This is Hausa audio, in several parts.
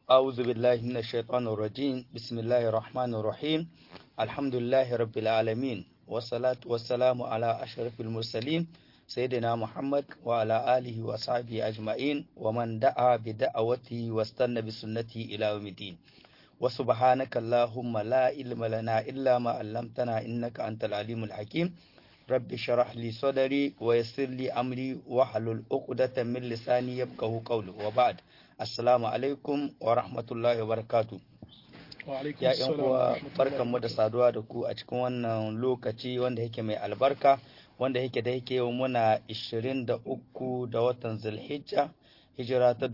أعوذ بالله من الشيطان الرجيم بسم الله الرحمن الرحيم الحمد لله رب العالمين والصلاة والسلام على أشرف المرسلين سيدنا محمد وعلى آله وصحبه أجمعين ومن دعا بدعوته واستنى بسنته إلى يوم الدين وسبحانك اللهم لا علم لنا إلا ما علمتنا إنك أنت العليم الحكيم رب اشرح لي صدري ويسر لي أمري واحلل عقدة من لساني يفقهوا قولي وبعد السلام عليكم ورحمة الله وبركاته ya yan uwa barkanmu da saduwa da ku a cikin wannan lokaci wanda yake mai albarka wanda yake da yake yau muna 23 da watan zulhijja hijira ta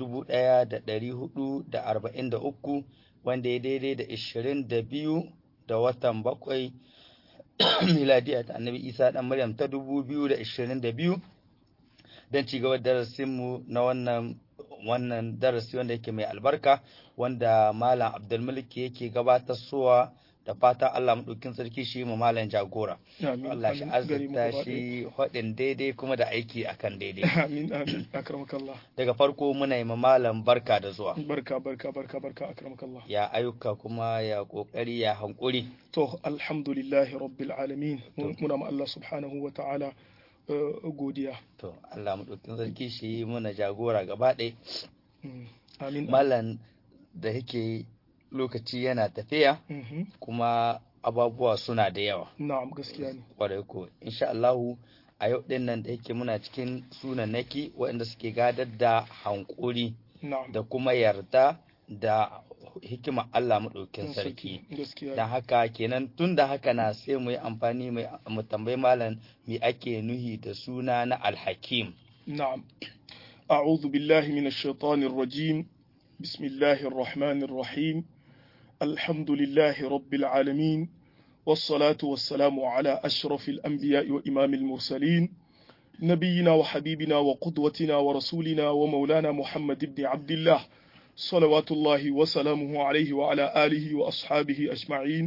1443 wanda ya daidai da 22 da watan bakwai miladiya ta annabi isa dan maryam ta 2022 don ci gaba darasinmu na wannan wannan darasi wanda yake mai albarka wanda malam abdulmalik yake gabatar suwa da fata Allah maɗaukin sarki shi mu malam jagora Allah shi azurta shi haɗin daidai kuma da aiki akan daidai amin amin akramakallah daga farko muna yi malam barka da zuwa barka barka barka barka akramakallah ya ayyuka kuma ya kokari ya hankuri to alhamdulillahi rabbil alamin muna ma Allah subhanahu wa ta'ala godiya to Allah maɗaukin sarki shi muna jagora gaba ɗaya amin malam da yake lokaci yana tafiya kuma ababuwa suna da yawa na'am gaskiya ne kwarai ko insha Allahu a yau din nan da yake muna cikin sunanaki waɗanda suke gadar da hankuri na'am da kuma yarda da hikima Allah maɗaukin sarki gaskiya don haka kenan tun da haka na sai mu yi amfani mu tambayi malam me ake nuhi da suna na alhakim na'am أعوذ بالله من الشيطان الرجيم بسم الله الرحمن الرحيم الحمد لله رب العالمين والصلاة والسلام على أشرف الأنبياء وإمام المرسلين نبينا وحبيبنا وقدوتنا ورسولنا ومولانا محمد بن عبد الله صلوات الله وسلامه عليه وعلى آله وأصحابه أجمعين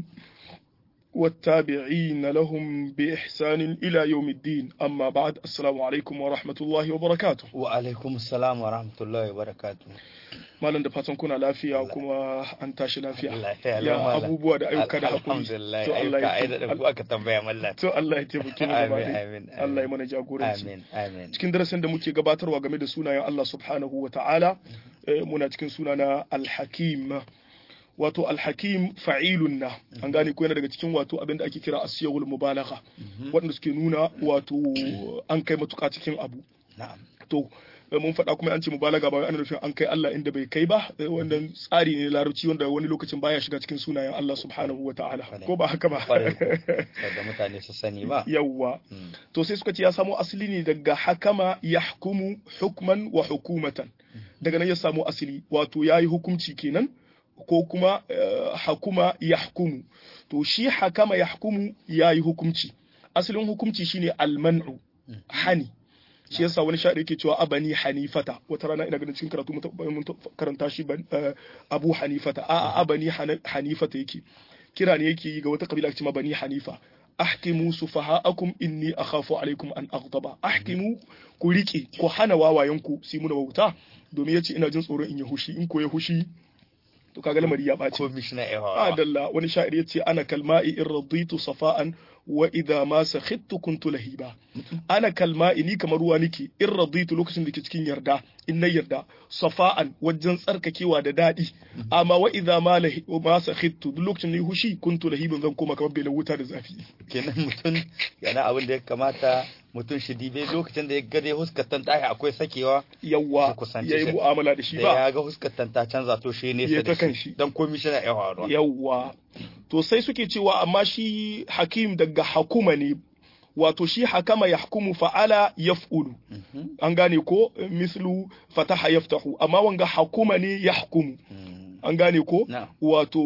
والتابعين لهم بإحسان إلى يوم الدين أما بعد السلام عليكم ورحمة الله وبركاته وعليكم السلام ورحمة الله وبركاته malam da fatan kuna lafiya kuma an tashi lafiya lafiya ya abubuwa da ayyuka da hakuri alhamdulillah ayyuka ai da ku aka tambaya mallan to Allah ya taimake mu gaba amin ɗaya. amin Allah ya mana jagoranci amin amin cikin darasin da muke gabatarwa game da sunayen Allah subhanahu wa ta'ala eh, muna cikin suna na al-hakim wato al-hakim fa'ilun na an gane ko yana daga cikin wato abin da ake kira asiyawul mubalagha waɗanda suke nuna wato an kai matuƙa cikin abu na'am to eh, mun faɗa kuma an ce mubalaga ba wai ana nufin an kai Allah inda bai kai ba eh, wannan tsari ne larabci wanda wani lokacin baya shiga cikin sunayen Allah subhanahu wa ta'ala ko ba haka ba kwarai ko da mutane su sani ba yawwa Mm. to sai suka ce ya samo asali ne daga hakama yahkumu hukman wa hukumatan daga nan ya samo asali wato yayi hukunci kenan ko kuma eh, hakuma yahkumu to shi hakama yahkumu yayi hukunci asalin hukunci shine alman'u hani shi yasa wani sha'ir yake cewa abani hanifata wata rana ina ganin cikin karatu mun taɓa- mun taɓa karanta shi ban- eh, abu hanifata a abani hana- hanifata yake kira ne yake yi ga wata kabila ake cewa bani hanifa ahkimu sufaha'akum inni akhafu alaikum an aghdaba ahkimu ku rike ku hana wawayenku su yi muna wauta domin yace ina jin tsoron in ya hushi in ko ya hushi to kaga lamari ya ɓaci commissioner ewa adalla wani sha'ir yace ana kalma'i in raditu safa'an wa idha ma sakhittu kuntu lahiba ana kalma'i ni kamar ruwa nake in raditu lokacin da ke cikin yarda in na yarda safa'an wajen tsarkakewa da daɗi amma wa idha ma lahi ma sakhittu duk lokacin da ni hushi kuntu lahiban zan koma kamar bela wuta da zafi kenan mutum yana abin da ya kamata mutum shi dibe lokacin da ya gade huskatan tahi akwai sakewa yawwa Ki kusance yayi shi. mu'amala da shi da ba ya ga huskatan ta canza to shi ne Ya ta kan shi. dan commissioner ewa ruwa yawwa to sai suke cewa amma shi hakim daga hakuma ne wato shi hakama yahkumu fa'ala yaf'ulu an gane ko mislu fataha yaftahu amma wanga hakuma ne yahkumu an gane ko na wato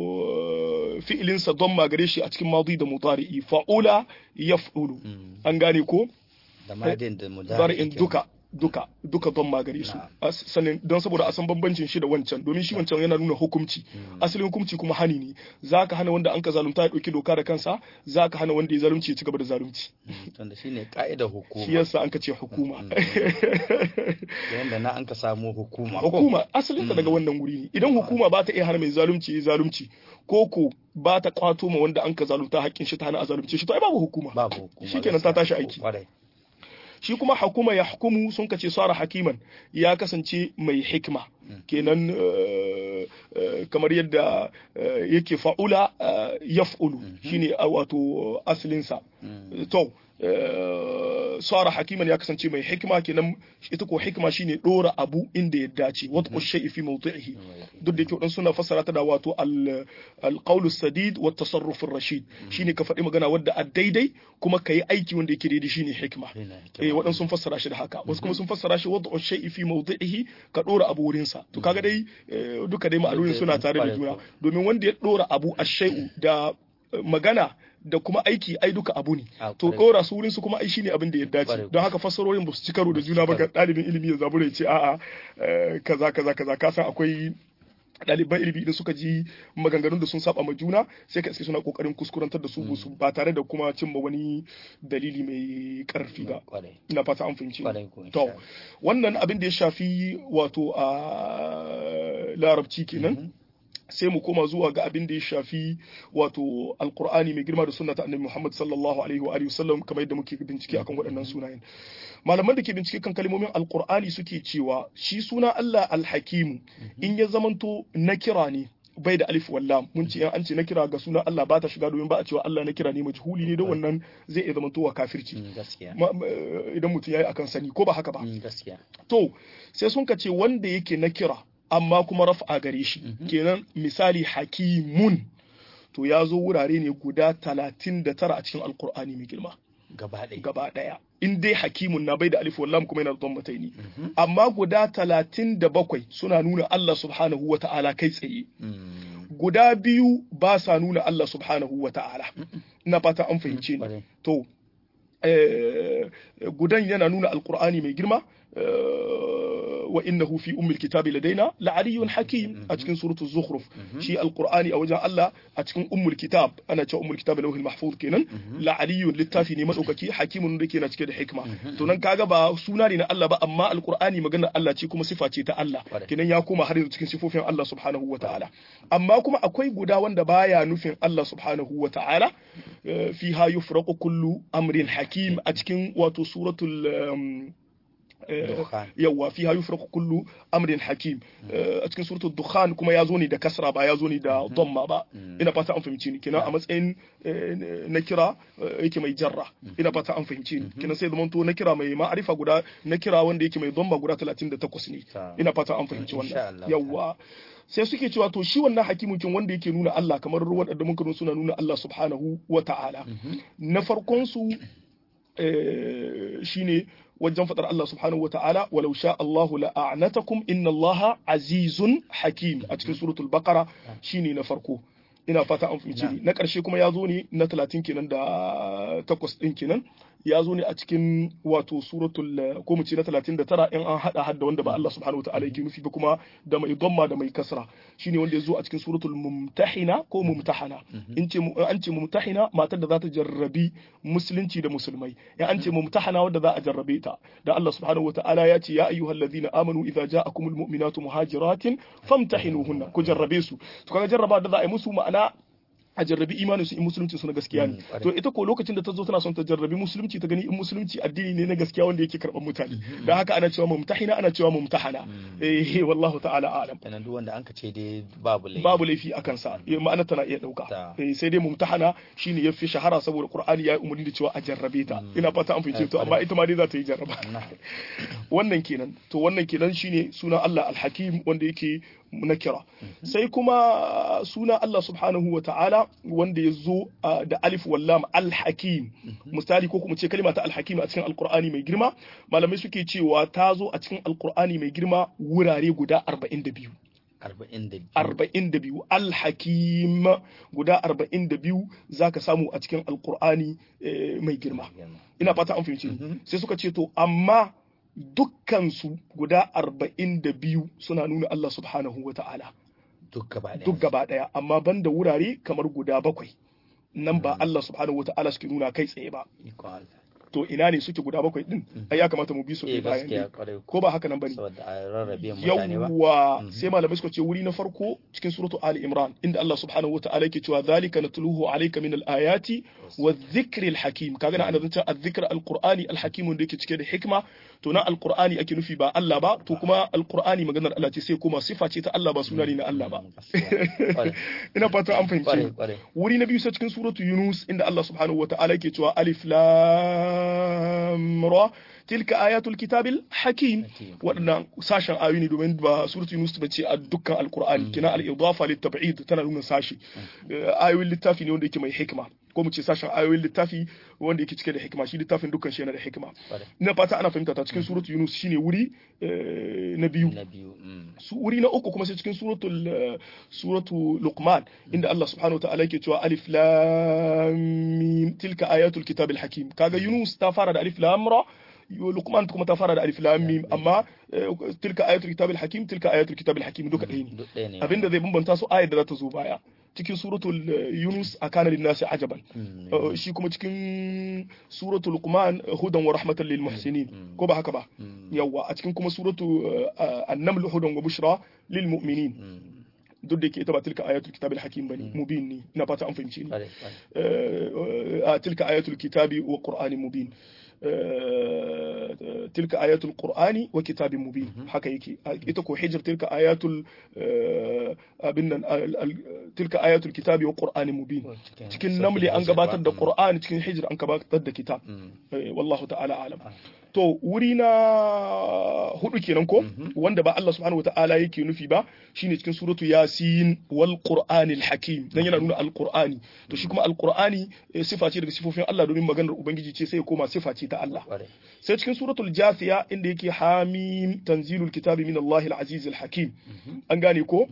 fi'ilinsa don magare shi a cikin madi da mutari'i fa'ula yaf'ulu an gane ko da madin da zari'in mudari duka duka duka don magare su Na'am. As- sannan don saboda a san bambancin shi da wancan domin shi wancan yana nuna hukunci asalin hukunci kuma hani ne zaka hana wanda an ka zalunta ya dauki doka da kansa zaka hana wanda ya zalunci ya ci gaba da zalunci Mm, tunda shine ka'idar hukuma shi yasa an ka ce hukuma da yanda na an ka samu hukuma ko? hukuma asalinta daga wannan wuri ne idan hukuma ba ta iya hana mai zalunci ya zalunci ko ko ba ta kwato ma wanda an ka zalunta haƙƙin shi ta hana a zalunce shi to ai babu hukuma babu hukuma Shikenan ta tashi aiki. Kwarai. shi kuma hukuma ya hukumu sun kace sara hakiman ya kasance mai hikma kenan eh, eh, kamar yadda eh, yake fa'ula eh, yaf'ulu shine a wato asalinsa Mm. to eh, sara hakiman ya kasance mai hikma kenan ita ko hikma shine dora abu inda ya dace wata shay'i fi mawdi'ihi duk da yake wadansu suna fassara ta da wato al alqawlu sadid wa tasarruf rashid shine ka faɗi magana wadda a daidai kuma ka yi aiki wanda yake daidai shine hikma Yana hikima. eh waɗansu sun fassara shi da haka wasu kuma sun fassara shi wadda shay'i fi mawdi'ihi ka dora abu wurin sa to kaga dai eh, duka dai ma'anonin suna tare da juna domin wanda ya dora abu ash-shay'u da eh, magana da kuma aiki ai duka abu ne Ah, to kwarai. dora su wurin su kuma ai shine abin da ya dace Kwarai. don haka fassarorin ba su ci karo da juna ba ga ɗalibin ilimi ya zabura ya ce a'a eh, kaza kaza kaza ka san akwai ɗaliban ilimi idan suka ji maganganun da sun saba ma juna sai ka iske suna kokarin kuskurantar da su su ba tare da kuma cimma wani dalili mai karfi ba Kwarai. ina fata an fahimci Kwarai ko, insha to Allah. wannan abin da ya shafi wato a larabci kenan sai mu koma zuwa ga abin da ya shafi wato alkur'ani mai girma da sunna ta annabi Muhammad sallallahu alaihi wa alihi wasallam kamar yadda muke bincike akan waɗannan sunayen malaman da ke bincike kan kalmomin alkur'ani suke cewa shi suna Allah alhakimu in ya zamanto na kira ne bai da alif wallam mun ce an ce na kira ga sunan Allah ba ta shiga domin ba a cewa Allah na kira ne majhuli ne don wannan zai iya zamantowa kafirci Mm, gaskiya Ma- ma- idan mutum yayi akan sani ko ba haka ba Mm, gaskiya to sai sun ka ce wanda yake na kira amma kuma raf'a gare shi kenan misali hakimun to ya zo wurare ne guda talatin da tara a cikin alkur'ani mai girma gaba ɗaya gaba ɗaya in dai hakimun na bai da alif wallam kuma yana da don ne amma guda talatin da bakwai suna nuna Allah subhanahu wa ta'ala kai tsaye Mm, guda biyu ba sa nuna Allah subhanahu wa ta'ala ina fata an fahimce ni kwarai. to eh, gudan yana nuna alkur'ani mai girma eh, wa innahu fi ummil kitabi ladaina la'aliyyun hakim a cikin suratul zukhruf shi alkur'ani a wajen Allah a cikin ummul kitab ana cewa ummul kitab lauhil mahfuz kenan la'aliyyun littafi ne madaukaki hakimun da ke na cike da hikma to nan kaga ba suna ne na Allah ba amma alkur'ani maganar Allah ce kuma sifa ce ta Allah Kwarai. kenan ya koma har yanzu cikin sifofin Allah subhanahu wa ta'ala amma kuma akwai guda wanda baya nufin Allah subhanahu wa ta'ala eh, fiha yufraqu kullu amrin hakim a cikin wato suratul um, eh, Dukhan. yawwa fiha yufraqu kullu amrin hakim Eh, a cikin suratul dukhan kuma ya zo ne da kasra ba ya zo ne da dhamma ba ina fata an fahimci ni kenan a matsayin eh, na kira eh, yake mai jarra ina fata an fahimci ni kenan sai zamanto na kira mai ma'arifa guda na kira wanda yake mai dhamma guda 38 ne Ta. ina fata an fahimci Insha wannan Allah. yawwa sai suke cewa to shi wannan hakimin kin wanda yake nuna Allah kamar ruwan da muka nuna suna nuna Allah subhanahu wa ta'ala na farkon su eh, shine wajen fadar Allah subhanahu wa ta'ala walau sha Allahu la'anatakum inna Allaha azizun hakim a cikin suratul baqara shine na farko ina fata an fahimci ni na ƙarshe kuma ya zo ne na 30 kenan da takwas ɗin kenan ya zo ne a cikin wato suratul eh, ko mu ce na 39 in an hada hadda wanda ba Allah subhanahu wa ta'ala yake nufi ba kuma da mai dhamma da mai kasra shine wanda ya zo a cikin suratul mumtahina ko mumtahana in ce mu- an ce mumtahina matar da za ta jarrabi musulunci da musulmai in an ce mumtahana wanda za a jarrabe ta da Allah subhanahu wa ta'ala ya ce ya ayyuhal ladina amanu idza ja'akumul mu'minatu muhajiratin famtahinuhunna ku jarrabe su to kaga jarraba da za a yi musu ma'ana a jarrabi imanin su in musulunci su na gaskiya ne Mm, to ita ko lokacin da ta zo tana son ta jarrabi musulunci ta gani in musulunci addini ne na gaskiya wanda yake karban mutane dan haka ana cewa mumtahina ana cewa mumtahana eh wallahu ta'ala a'lam kenan duk wanda an ka ce dai babu laifi babu laifi a kansa eh, ma'ana tana iya dauka Ta. eh, sai dai mumtahana shine yafi shahara saboda qur'ani ya yi umarni da cewa a jarrabe ta ina fata an fice to amma ita ma dai za ta yi jarraba Na. wannan kenan to wannan kenan shine sunan Allah al-Hakim wanda yake na kira sai kuma sunan Allah subhanahu wa ta'ala wanda ya zo uh, da alif wallam al-Hakim misali ko kuma ce kalma ta al-Hakim a cikin Al-Qur'ani mai girma malamai suke cewa ta zo a cikin Al-Qur'ani mai girma wurare guda 42 arba'in da biyu arba'in da biyu alhakim guda arba'in da biyu za ka samu a cikin alkur'ani eh, mai girma ina fata an fahimci ni. sai suka ce to amma dukkansu guda arba'in da biyu suna nuna Allah subhanahu wa ta'ala duk gaba ɗaya duk gaba ɗaya amma banda wurare kamar guda bakwai nan ba Allah subhanahu wa ta'ala suke nuna kai tsaye ba iko Allah to ina ne suke guda bakwai din ai ya kamata mu bi su eh ɗaya bayan gaskiya ɗaya. kwarai ko ba haka nan bane saboda a rarrabe mutane ba yawwa Mhm. sai malamai suka ce wuri na farko cikin suratu ali imran inda Allah subhanahu wataala yake cewa zalika natluhu alayka min al-ayati wa dhikri al-hakim kaga na ana zancen al-dhikr al-qur'ani al-hakim wanda yake cike da hikma to na al-qur'ani ake nufi ba Allah ba to kuma al-qur'ani maganar Allah ce sai kuma sifa ce ta Allah ba suna ne na Allah ba Mm, gaskiya. Kwarai. ina fata an fahimce kwarai ni. kwarai wuri na biyu sai cikin suratu Yunus inda Allah subhanahu wa ta'ala yake cewa alif lam ra tilka ayatul kitabil hakim Hakim. waɗannan sashen ayoyi ne domin ba suratu Yunus ba ce a dukkan alqur'ani kina al-idafa lit-tab'id tana nuna sashi Eh, ayoyin littafi ne wanda yake mai hikima ko mu ce sashen ayoyin littafi wanda yake cike da hikima shi littafin dukkan shi yana da hikima kwarai ina fata ana fahimta ta cikin suratu Yunus shine wuri eh, na biyu na biyu mm. su wuri na uku kuma sai cikin suratul eh, suratu luqman inda Allah subhanahu wa ta'ala yake cewa alif lam mim tilka ayatul kitabil hakim kaga yunus ta fara da alif lam ra yo- luqman kuma ta fara da alif lam mim amma eh, tilka ayatul kitabil hakim tilka ayatul kitabil hakim duka ɗaya ne duk ɗaya ne abinda zai bambanta su ayar da za ta zo baya cikin suratul eh, yunus akana linnasi ajaban Mm, Uh, shi kuma cikin suratul luqman uh, hudan wa rahmatan lil muhsinin Mm. ko ba haka ba mm, yawwa a cikin kuma suratu uh, an-naml hudan wa bushra lil mu'minin mm. duk da yake ita ba tilka ayatul kitabil hakim bane mubin ne ina fata an fahimce ni kwarai kwarai Uh, uh, tilka ayatul kitabi wa qur'anin mubin Uh, tilka ayatul qur'ani wa kitabin mubin haka yake Uh, ita ko hijr tilka ayatul uh, abin nan al- al- tilka ayatul kitabi wa qur'anin mubin Cikin- cikin namli an sautin gabatar da Hijr ba. qur'ani cikin hijr an gabatar da kitab Mm, Eh, wallahu ta'ala alam Ah. to wuri na hudu kenan ko wanda ba Allah subhanahu wata'ala yake nufi ba shine cikin suratu yasin wal qur'anil hakim dan yana nuna alqur'ani to shi kuma alqur'ani eh, sifa ce daga sifofin Allah domin maganar ubangiji ce sai ya koma sifa ce ta Allah kwarai sai cikin suratul jathiya inda yake hamim tanzilul kitabi min Allahil azizil hakim an gane ko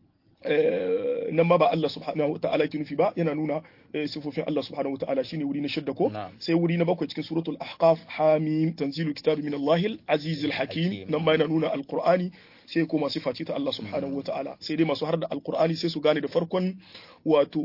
eh, nan ma ba Allah subhanahu wa ta'ala ke nufi ba yana nuna eh, sifofin Allah subhanahu wa ta'ala shine wuri na shidda ko Na'am. sai wuri na bakwai cikin suratul ahqaf hamim tanzilu kitabi min Allahil azizil hakim Hakim. nan ma yana nuna alqur'ani sai kuma sifa ce ta Allah subhanahu wa ta'ala sai dai masu har da alqur'ani sai su gane da farkon wato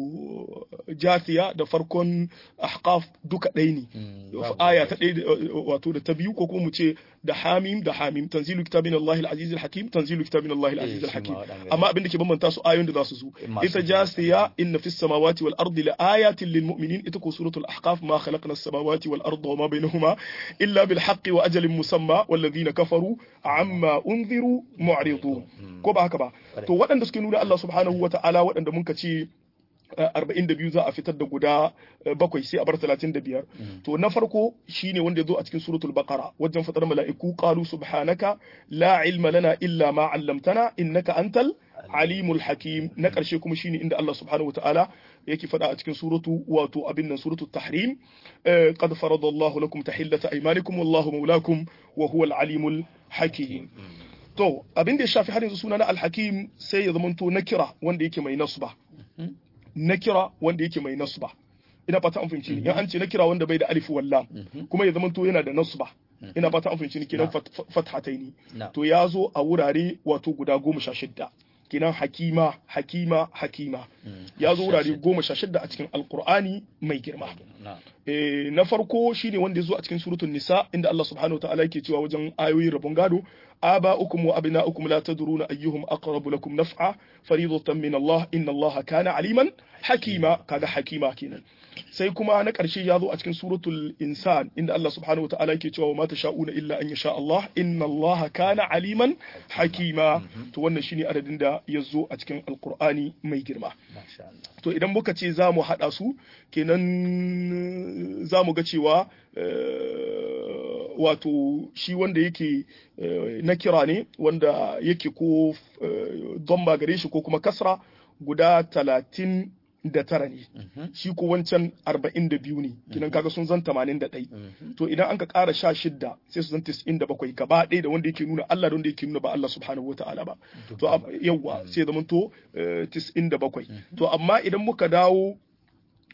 jathiya da farkon ahqaf duka ɗaya ne Mm, babu aya ta ɗaya da- wato da ta biyu ko kuma mu ce da hamim da hamim tanzilu kitabin Allah al-aziz al-hakim tanzilu kitabin Allah al-aziz Eh, shi ma al-hakim waɗanda amma abin da ke bambanta su ayoyin da za su zo Masu ita zuwa. jasiya inna fis samawati wal ardi la ayatin lil mu'minin ita ko suratul ahqaf ma khalaqna as-samawati wal arda wa ma bainahuma illa bil haqqi wa ajalin musamma wal ladhina kafaru amma unziru mu'ridun ko ba haka ba to waɗanda suke nuna Allah subhanahu wa ta'ala waɗanda mun ka ce arba'in da biyu za a fitar da guda eh, bakwai sai a bar talatin da biyar to na farko shine wanda ya zo a cikin suratul baqara wajen fadar mala'iku qalu subhanaka la ilma lana illa ma 'allamtana innaka antal alimul hakim na karshe kuma shine inda Allah subhanahu wataala yake fada a cikin suratu wato abin nan suratul tahrim eh, qad faradallahu lakum tahillata aymanikum wallahu mawlakum wa huwal alimul hakim to abin da ya shafi har yanzu suna na alhakim sai ya zamanto na kira wanda yake mai nasba na kira wanda yake mai nasba ina fata an fahimci ni in an ce na kira wanda bai da alif wallam kuma ya zamanto yana da nasba ina fata an fahimci ni kenan fat- fathataini Na. to ya zo a wurare wato guda goma sha shidda kenan hakima hakima hakima ya zo wurare goma sha shidda a cikin alkur'ani mai girma na Eh, na farko shine wanda ya zo a cikin suratul nisa inda Allah subhanahu wataala yake cewa wajen ayoyin rabon gado aba'ukum wa abna'ukum la tadruna ayyuhum aqrabu lakum naf'a faridatan min Allah inna Allah kana aliman hakima kaga hakima kenan sai kuma na ƙarshe ya zo a cikin suratul insan inda Allah subhanahu wataala yake cewa ma tasha'una illa an yasha Allah inna Allah kana aliman hakima to wannan shine adadin da ya zo a cikin alqur'ani mai girma masha Allah to idan muka ce za mu haɗa su kenan za mu ga cewa eh, wato shi wanda yake eh, na kira ne wanda yake ko eh, domba gare shi ko kuma kasra guda talatin da tara ne shi ko wancan arba'in da biyu ne kinan kaga sun zan tamanin da ɗai to idan an ka ƙara sha shidda sai su zan tis'in da bakwai gaba ɗaya da wanda yake nuna Allah da wanda yake nuna ba Allah subhanahu wata'ala ba to am- yawwa sai zama to tis'in da bakwai to amma idan muka dawo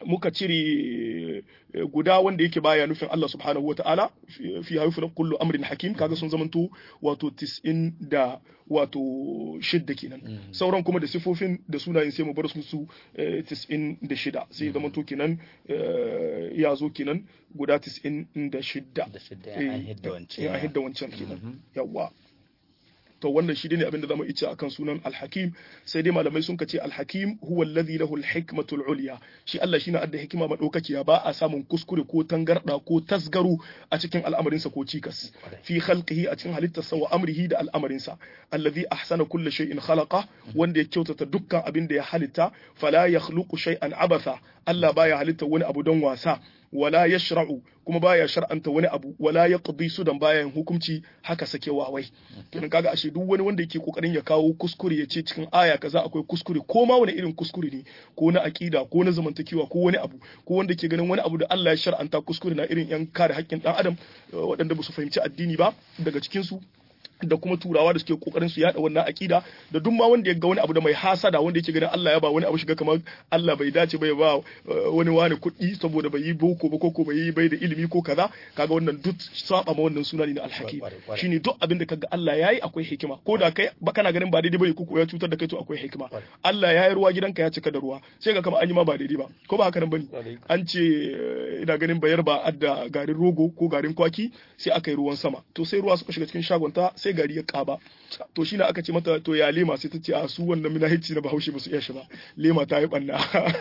muka cire guda wanda yake baya nufin Allah subhanahu wa ta'ala fi haifu kullu amrin hakim kaga sun zamanto wato tis'in da wato shidda kenan sauran kuma da sifofin da sunayen sai mu bar su su tis'in da shida sai zamanto kenan ya zo kenan guda tis'in da shidda da shidda an hidda wancan an hidda wancan kenan yawa to wannan shi ne abinda zamu ice akan sunan alhakim sai dai malamai sun kace alhakim huwa alladhi lahu alhikmatul ulya shi Allah shine adda hikima madaukakiya ba a samun kuskure ko tangarda ko tasgaru a cikin al'amarinsa ko cikas fi khalqihi a cikin halittarsa wa amrihi da al'amarinsa alladhi ahsana kulli shay'in khalaqa wanda ya kyautata dukkan abin da ya halitta fala yakhluqu shay'an abatha Allah baya halitta wani abu don wasa wala yashra'u kuma baya shar'anta wani abu wala yaqdi sudan bayan hukunci haka sake wawai kenan kaga ashe duk wani wanda yake kokarin ya kawo kuskure ya ce cikin aya kaza akwai kuskure ko ma wani irin kuskure ne ko na akida ko na zamantakewa ko wani abu ko wanda ke ganin wani abu da Allah ya shar'anta kuskure na irin yan kare haƙƙin dan adam waɗanda ba su fahimci addini ba daga cikin su da kuma turawa da suke kokarin su yada wannan akida da duk ma wanda ya ga wani abu da mai hasada wanda yake ganin Allah ya ba wani abu shiga kamar Allah bai dace bai ba wani wani kuɗi saboda bai yi boko ba ko bai yi bai da ilimi ko kaza kaga wannan duk saba ma wannan suna ne na alhakim shine duk abin da kaga Allah yayi akwai hikima ko da kai ba kana ganin ba daidai bane ko ya cutar da kai to akwai hikima Allah ya yi ruwa gidanka ya cika da ruwa sai ga kamar an yi ma ba daidai ba ko ba haka nan bane an ce ina ganin bayar ba adda garin rogo ko garin kwaki sai aka yi ruwan sama to sai ruwa suka shiga cikin shagonta sai gari ya kaba to shi aka ce mata to ya lema sai ta ce a su wannan minahici na bahaushe ba su iya shi ba lema ta yi banna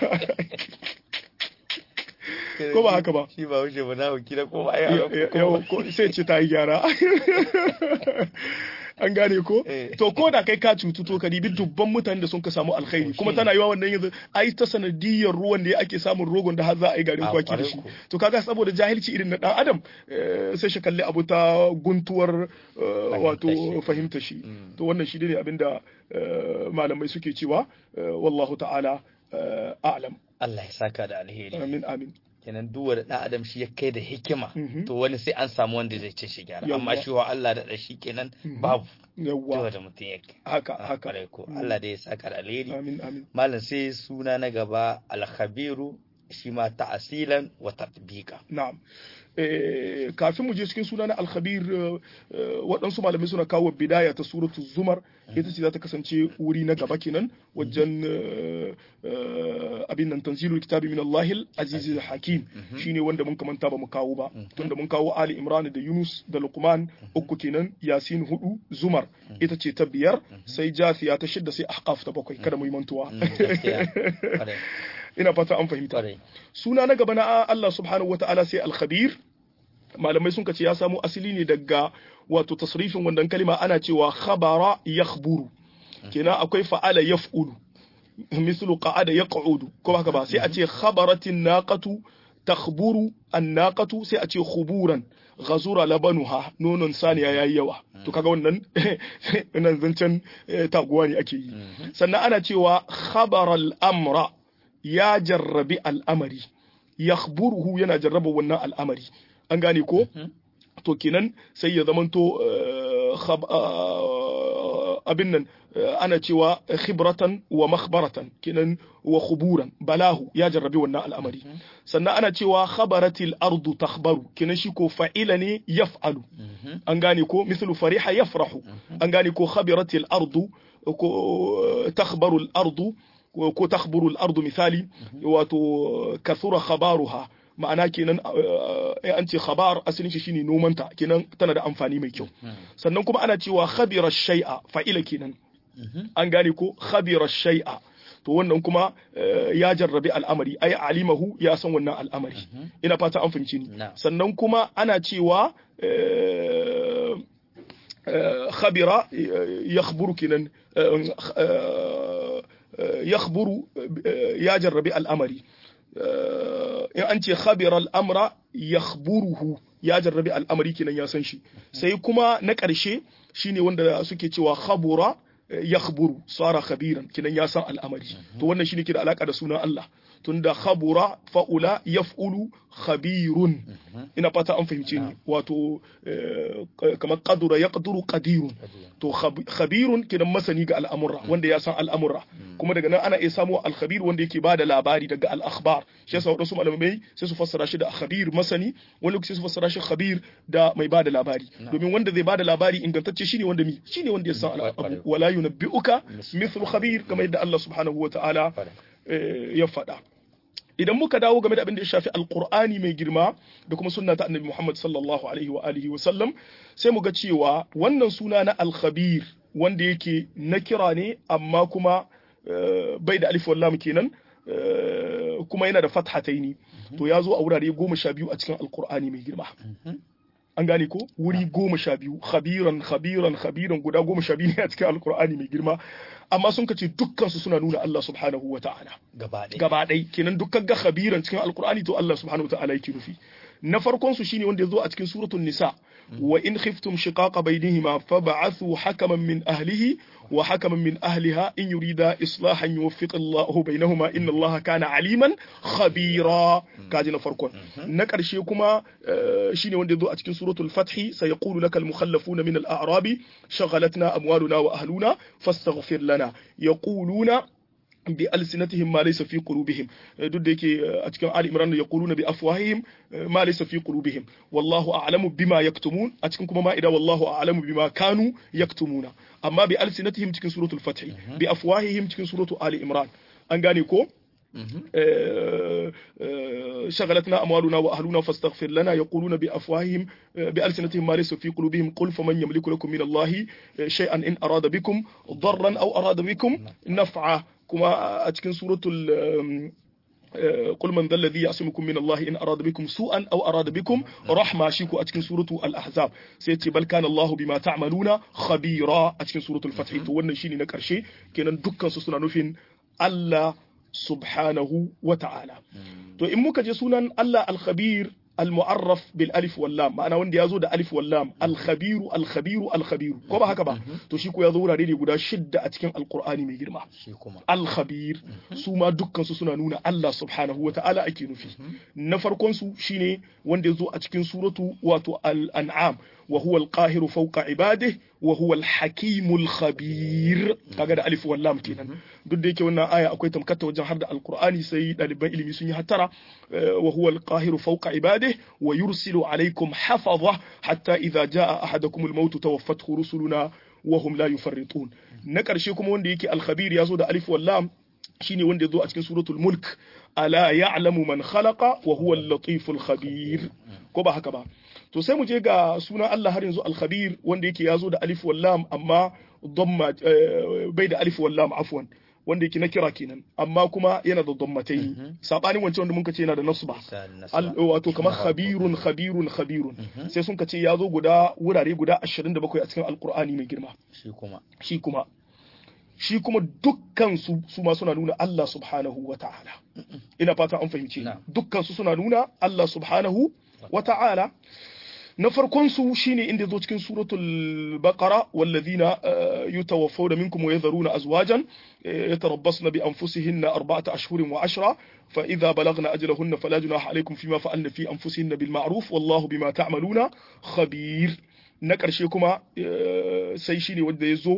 ko ba haka ba shi ba haushe ba na hukki da ko ba yawa sai ce ta yi gyara an gane ko to ko da kai ka cutu to ka dibi dubban mutanen da sun ka samu alkhairi kuma tana yiwa wannan yanzu ai ta sanadiyar ruwan da ake samun rogon da har za a yi garin kwaki da shi to kaga saboda jahilci irin na dan adam sai shi kalli abu ta guntuwar wato fahimta shi to wannan shi ne abinda malamai suke cewa wallahu ta'ala a'lam Allah ya saka da alheri amin amin kenan duk wanda dan adam shi ya kai da hikima to wani sai an samu wanda zai ce shi gyara amma shi wa Allah da shi kenan babu yawwa da mutum yake haka haka ko Allah da ya saka da alheri amin amin malam sai suna na gaba al-khabiru shi ma ta'asilan wa tatbiqa na'am kafin mu je cikin suna na alkhabir waɗansu malamai suna kawo bidaya ta suratu zumar ita ce za ta kasance wuri na gaba kenan wajen abin nan tanzilul kitabi min Allahil azizil hakim shine wanda mun kamanta ba mu kawo ba tunda mun kawo Ali Imran da Yunus da Luqman uku kenan Yasin hudu zumar ita ce ta biyar sai Jathiya ta shidda sai Ahqaf ta bakwai kada mu yi mantuwa ina fata an fahimta suna na gaba na Allah subhanahu wata'ala sai al-khabir malamai sun ce ya samu asali ne daga wato tasrifin wannan kalima ana cewa khabara yakhburu kenan akwai fa'ala yaf'ulu mislu qa'ada yaq'udu ko haka ba sai a ce khabaratin naqatu takhburu an-naqatu sai a ce khuburan ghazura labanuha nonon saniya yayi yawa to kaga wannan nan zancen taguwa ne ake yi sannan ana cewa khabara al-amra ya jarrabi al'amari yakhburuhu yana jarraba wannan al'amari an gane ko to kenan sai ya zamanto abin nan ana cewa khibratan wa makhbaratan kenan wa khuburan balahu ya jarrabi wannan al'amari sannan ana cewa khabaratil ardu takhbaru kenan shi ko fa'ila ne yaf'alu an gane ko mislu fariha yafrahu an gane ko khabiratil ardu ko takhbaru al ardu ko takhburu al ardu misali wato kathura khabaruha ma'ana kenan an ce khabar asalin shi shine nomanta kenan tana da amfani mai kyau sannan kuma ana cewa khabira shay'a fa'ila kenan an gane ko khabira shay'a to wannan kuma ya jarrabi al'amari ai alimahu ya san wannan al'amari ina fata an fahimci ni sannan kuma ana cewa khabira yakhburu kenan yakhburu ya jarrabi al'amari in an ce khabira al'amra yakhburuhu ya jarrabi al'amari kenan ya san shi sai kuma na ƙarshe shine wanda suke cewa khabura yakhburu sara khabiran kenan ya san al'amari to wannan shine ke da alaka da sunan Allah tunda khabura fa'ula yaf'ulu khabirun ina fata an fahimce ni wato kamar qadura yaqduru qadirun to khabirun kidan masani ga al'amura wanda ya san al'amura kuma daga nan ana iya samu al-khabir wanda yake bada labari daga al-akhbar shi yasa wadansu malamai sai su fassara shi da khabir masani wani lokaci su fassara shi khabir da mai bada labari domin wanda zai bada labari ingantacce shine wanda mi shine wanda ya san al'abu wala yunabbi'uka mithlu khabir kamar yadda Allah subhanahu wa ta'ala ya faɗa idan muka dawo game da abin da ya shafi alkur'ani mai girma da kuma sunna ta annabi Muhammad sallallahu alaihi wa alihi wa sallam sai mu ga cewa wannan suna na al-khabir wanda yake na kira ne amma kuma bai da alif wallam kenan kuma yana da fathataini to ya zo a wurare goma sha biyu a cikin alkur'ani mai girma an gane ko wuri goma sha biyu khabiran khabiran khabiran guda goma sha biyu ne a cikin alkur'ani mai girma amma sun kace dukkan su suna nuna Allah subhanahu wa ta'ala gaba ɗai kenan dukkan ga khabiran cikin alkur'ani to Allah subhanahu wa ta'ala yake nufi na farkon su shine wanda ya zo a cikin suratul nisa wa in khiftum shiqaqa bainihima fab'athu hakaman min ahlihi wa hakaman min ahliha in yurida islahan yuwaffiq Allahu bainahuma inna Allaha kana aliman khabira kaji na farkon na karshe kuma shine wanda yazo a cikin suratul fath sayaqulu lakal mukhallafuna min al-a'rabi shaghalatna amwaluna wa ahluna fastaghfir lana yaquluna bi alsinatihim ma laysa fi qulubihim duk da yake a cikin Ali Imran yaquluna bi afwahihim ma laysa fi qulubihim wallahu a'lamu bima yaktumun a cikin kuma ma'ida wallahu a'lamu bima kanu yaktumuna amma bi alsinatihim cikin suratul fath bi afwahihim cikin suratul Ali Imran an gane ko شغلتنا أموالنا وأهلنا فاستغفر لنا يقولون بأفواههم بألسنتهم ما ليس في قلوبهم قل فمن يملك لكم من الله شيئا إن أراد بكم ضرا أو أراد بكم نفعا كما أتكن سورة قل من ذا الذي يعصمكم من الله إن أراد بكم سوءا أو أراد بكم رحمة شيكو أتكن سورة الأحزاب سيتي بل كان الله بما تعملون خبيرا أتكن سورة الفتح تو wannan shine na karshe kenan dukkan su suna nufin Allah subhanahu wa ta'ala. To, in muka je sunan Allah al-khabir al-mu'arraf bil alif wal lam ma'ana wanda ya zo da alif wal lam al-khabiru al-khabiru al-khabiru ko ba haka ba to shi ko ya zo wurare ne guda shidda a cikin alqur'ani mai girma al-khabir su ma dukkan su suna nuna Allah subhanahu wa ta'ala ake nufi na farkon su shine wanda ya zo a cikin suratu wato al-an'am wa huwa al-qahiru fawqa ibadihi wa huwa al-hakim al-khabir kaga da alif wal lam kenan duk da yake wannan aya akwai tamkata wajen har da alqur'ani sai daliban ilimi sun yi hattara wa huwa al-qahiru fawqa ibadihi wa yursilu alaykum hafaza hatta idha jaa ahadakum al-maut tawaffathu rusuluna wa hum la yufarritun na karshe kuma wanda yake al-khabir yazo da alif wal lam shine wanda yazo a cikin suratul mulk ala ya'lamu man khalaqa wa huwa al-latiful khabir ko ba haka ba to sai mu je ga sunan Allah har yanzu al-khabir wanda yake yazo da alif wal lam amma dhamma bai da alif wal lam afwan wanda yake na kira kenan amma kuma yana da dhammatai sabanin wancan wanda muka ce yana da nasba wato kamar khabirun khabirun khabirun sai sun kace yazo guda wurare guda 27 a cikin alqur'ani mai girma shi kuma shi kuma shi kuma dukkan su su ma suna nuna Allah subhanahu wa ta'ala ina fata an fahimce dukkan su suna nuna Allah subhanahu wa ta'ala na farkon su shine inda zo cikin suratul baqara wallazina yutawaffawna minkum wa yadharuna azwajan yatarabbasna bi anfusihinna arba'ata ashhurin wa ashra fa idha balagna ajalahunna fala junaha alaykum fima fa'alna fi anfusihinna bil ma'ruf wallahu bima ta'maluna khabir na karshe kuma sai shine wanda yazo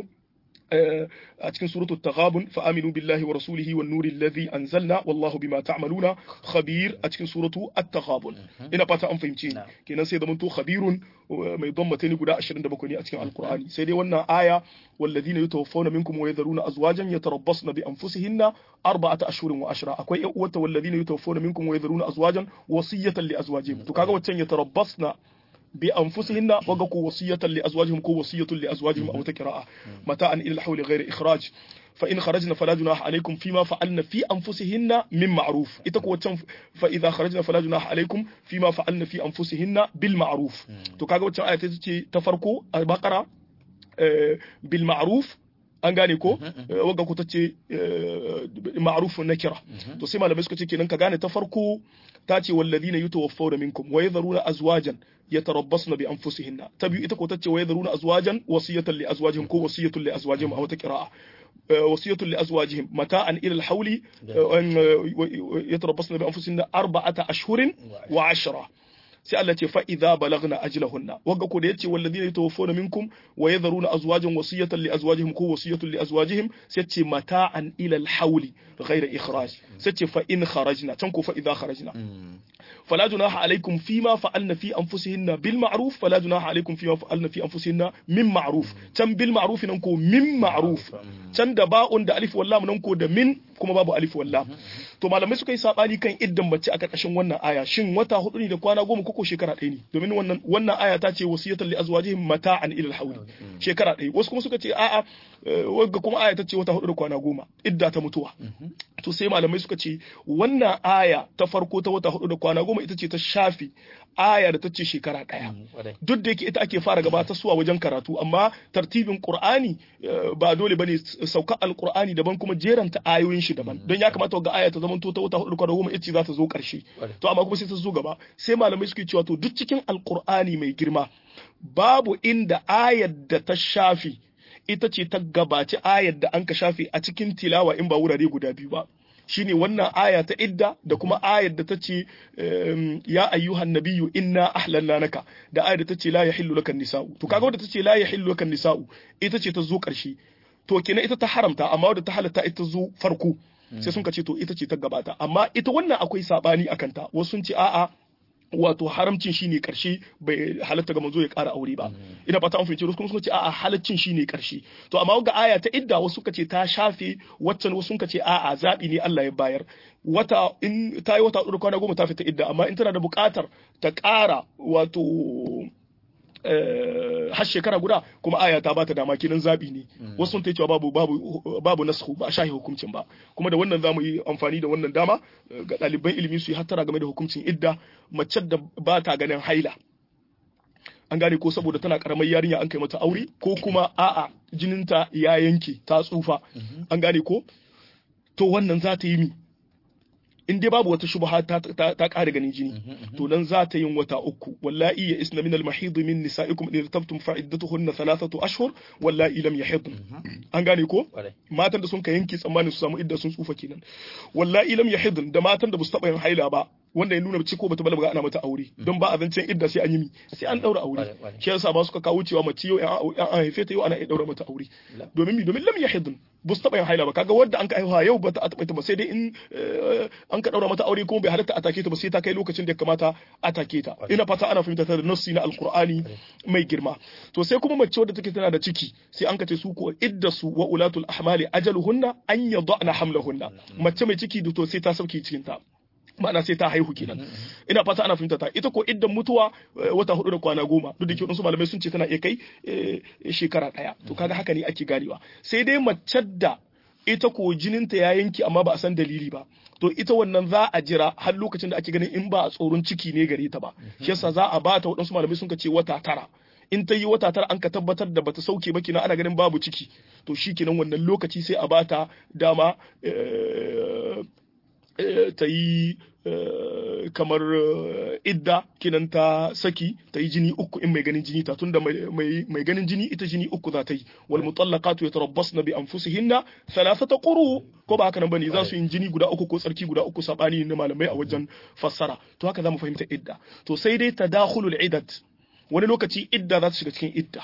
a cikin suratul taghabun fa aminu billahi wa rasulihi wan nuri alladhi anzalna wallahu bima ta'maluna khabir a cikin suratu at-taghabun ina fata an fahimce ni kenan sai zamanto khabirun mai dammata ne guda 27 ne a cikin alqur'ani sai dai wannan aya walladhina yatawaffawna minkum wa yadharuna azwajan yatarabbasna bi anfusihinna arba'ata ashhurin wa ashra akwai ƴan uwata walladhina yatawaffawna minkum wa yadharuna azwajan wasiyatan li azwajihim to kaga waccan yatarabbasna بأنفسهن وقوا وصية لأزواجهم كو وصية لأزواجهم أو تكراء متاعا إلى الحول غير إخراج فإن خرجنا فلا جناح عليكم فيما فعلن في أنفسهن من معروف إتكو فإذا خرجنا فلا جناح عليكم فيما فعلن في أنفسهن بالمعروف تكاغا وتشان آية تفرقوا البقرة بالمعروف an gane ko wagga ku tace ma'rufun nakira to sai malamai suka ce kenan ka gane ta farko ta ce walladhina yutawaffawna minkum wa yadharuna azwajan yatarabbasna bi anfusihinna ta biyu ita ko tace wa yadharuna azwajan wasiyatan li azwajihim ko wasiyatun li azwajihim aw ta qira'a wasiyatu li azwajihim mata'an ila al-hawli yatarabbasna bi anfusihinna arba'ata ashhurin wa ashra sai Allah ce fa idza balagna ajlahunna wanga ko da yace walladina yatawaffawna minkum wa yadharuna azwajan wasiyatan li azwajihim ko wasiyatan li azwajihim sai ce mata'an ila al-hawli ghayra ikhraj sai ce fa in kharajna can ko fa idza kharajna فلا جناح عليكم فيما فعلن في أنفسهن بالمعروف فلا جناح عليكم فيما فعلن في أنفسهن من معروف تم بالمعروف ننكو من معروف can da ba'un da alif wallam nan ko da min kuma babu alif wallam to malamai suka yi sabani kan iddan mace a karkashin wannan aya shin wata hudu ne da kwana goma koko shekara ɗaya ne domin wannan wannan aya ta ce wasiyatan li azwajihim mata'an ila al-hawl shekara ɗaya wasu kuma suka ce a'a wagga kuma aya ta ce wata hudu da kwana goma idda ta mutuwa to sai malamai suka ce wannan aya ta farko ta wata hudu da kwana goma ita ce ta shafi aya da ta ce shekara ɗaya duk da yake ita ake fara gabatar suwa wajen karatu amma tartibin qur'ani ba dole bane sauka alqur'ani daban kuma jeranta ayoyin shi daban don ya kamata ga aya ta zama ta wata hudu kwana goma ita za ta zo karshe to amma kuma sai ta zo gaba sai malamai suke cewa to duk cikin alqur'ani mai girma babu inda ayar da ta shafi ita ce ta gabaci ayar da an ka shafe a cikin tilawa in ba wurare guda biyu ba shine wannan aya ta idda da kuma ayar da ta ce ya ayyuhan nabiyyu inna ahlalna naka da ayar da ta ce la yahillu laka nisa'u to kaga wadda ta ce la yahillu laka nisa'u ita ce ta zo karshe to kenan ita ta haramta amma wadda ta halatta ita zo farko sai sun ka ce to ita ce ta gabata amma ita wannan akwai sabani akan ta wasu sun ce a'a wato haramcin shine karshe bai halatta ga manzo ya ƙara aure ba ina fata an fahimci kuma suka ce a'a halaccin shine karshe to amma ga aya ta idda wasu suka ce ta shafe waccan wasu suka ce a'a zabi ne Allah ya bayar wata in ta yi wata hudu kwana goma ta fita idda amma in tana da buƙatar ta ƙara wato har shekara guda kuma aya ta bata dama kenan zabi ne wasu sun ta cewa babu babu babu nasku ba a shahi hukuncin ba kuma da wannan zamu yi amfani da wannan dama ga ɗaliban ilimi su yi hattara game da hukuncin idda mace da ba ta ganin haila an gane ko saboda tana karamar yarinya an kai mata aure ko kuma a'a jininta ya yanke ta tsufa an gane ko to wannan za ta yi mi in dai babu wata shubha ta ta ƙara ganin jini to nan za ta yin wata uku wallahi ya isna min al-mahid min nisaikum in irtabtum fa iddatuhunna thalathatu ashhur wallahi lam yahid an gane ko matan da sun ka yanke tsammanin su samu idda sun tsufa kenan wallahi lam yahid da matan da ba su taba yin haila ba wanda ya nuna ci ko bata balaga ana mata aure don ba a zancen idda sai an yi mi sai an daura aure shi yasa ba suka kawo cewa mace yau an haife ta yau ana iya daura mata aure domin mi domin lam yahid ba su taba yin haila ba kaga wanda an ka haihuwa yau bata taba ta ba sai dai in an ka daura mata aure kuma bai halatta a take ta ba sai ta kai lokacin da ya kamata a take ta ina fata ana fahimta ta da nassi na alqur'ani mai girma to sai kuma mace wadda take tana da ciki sai an ka ce su ko idda su wa ulatul ahmali ajaluhunna an yadana hamlahunna mace mai ciki to sai ta sauke cikin ta ma'ana sai ta haihu kenan ina fata ana fahimta ta ita ko iddan mutuwa wata hudu da kwana goma duk da ke wasu malamai sun ce tana iya kai shekara daya to kaga haka ne ake ganewa sai dai mace da ita ko jininta ya yanke amma ba a san dalili ba to ita wannan za a jira har lokacin da ake ganin in ba a tsoron ciki ne gare ta ba shi yasa za a bata waɗansu malamai sun ce wata tara in ta yi wata tara an ka tabbatar da bata sauke ba kina ana ganin babu ciki to shi kenan wannan lokaci sai a bata dama ta yi kamar idda kinan ta saki ta yi jini uku in mai ganin jini ta tunda mai ganin jini ita jini uku za ta yi wal mutallaqatu yatarabbasna bi anfusihinna thalathata quru ko ba haka nan bane za su yi jini guda uku ko tsarki guda uku sabani na malamai a wajen fassara to haka zamu fahimta idda to sai dai tadakhulul iddat wani lokaci idda za ta shiga cikin idda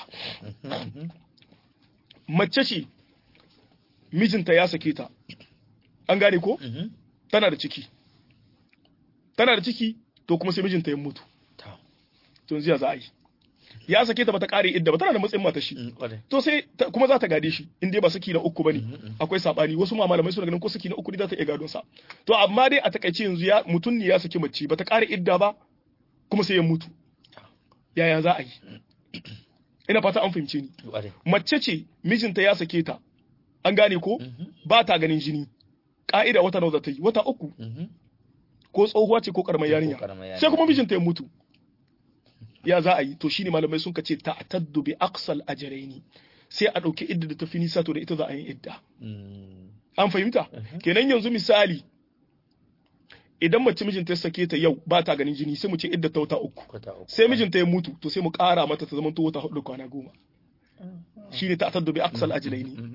mace ce mijinta ya sake ta an gane ko tana da ciki tana da ciki to kuma sai mijinta ya mutu to yanzu ya za a yi ya sake ta bata kare idda ba tana da matsayin mata shi to sai kuma za ta gade shi in dai ba saki na uku bane akwai sabani wasu ma malamai suna ganin ko saki na uku ne za ta iya gadon sa to amma dai a takaice yanzu ya mutun ne ya saki mace bata kare idda ba kuma sai ya mutu yaya za a yi ina fata an fahimce ni mace ce mijinta ya sake ta an gane ko ba ta ganin jini ka'ida wata nawa za ta yi wata uku ko tsohuwa ce ko karamar yarinya sai kuma mijinta ya mutu ya za a yi to shine malamai sun ce ta'taddu bi aqsal ajraini sai a dauki idda da tafi nisa to da ita za a yi idda an fahimta kenan yanzu misali idan mace mijinta ya sake ta yau ba ta ganin jini sai mu ce idda ta wata uku sai mijinta ya mutu to sai mu kara mata ta zama to wata hudu kwana goma shine ta'taddu bi aqsal ajlaini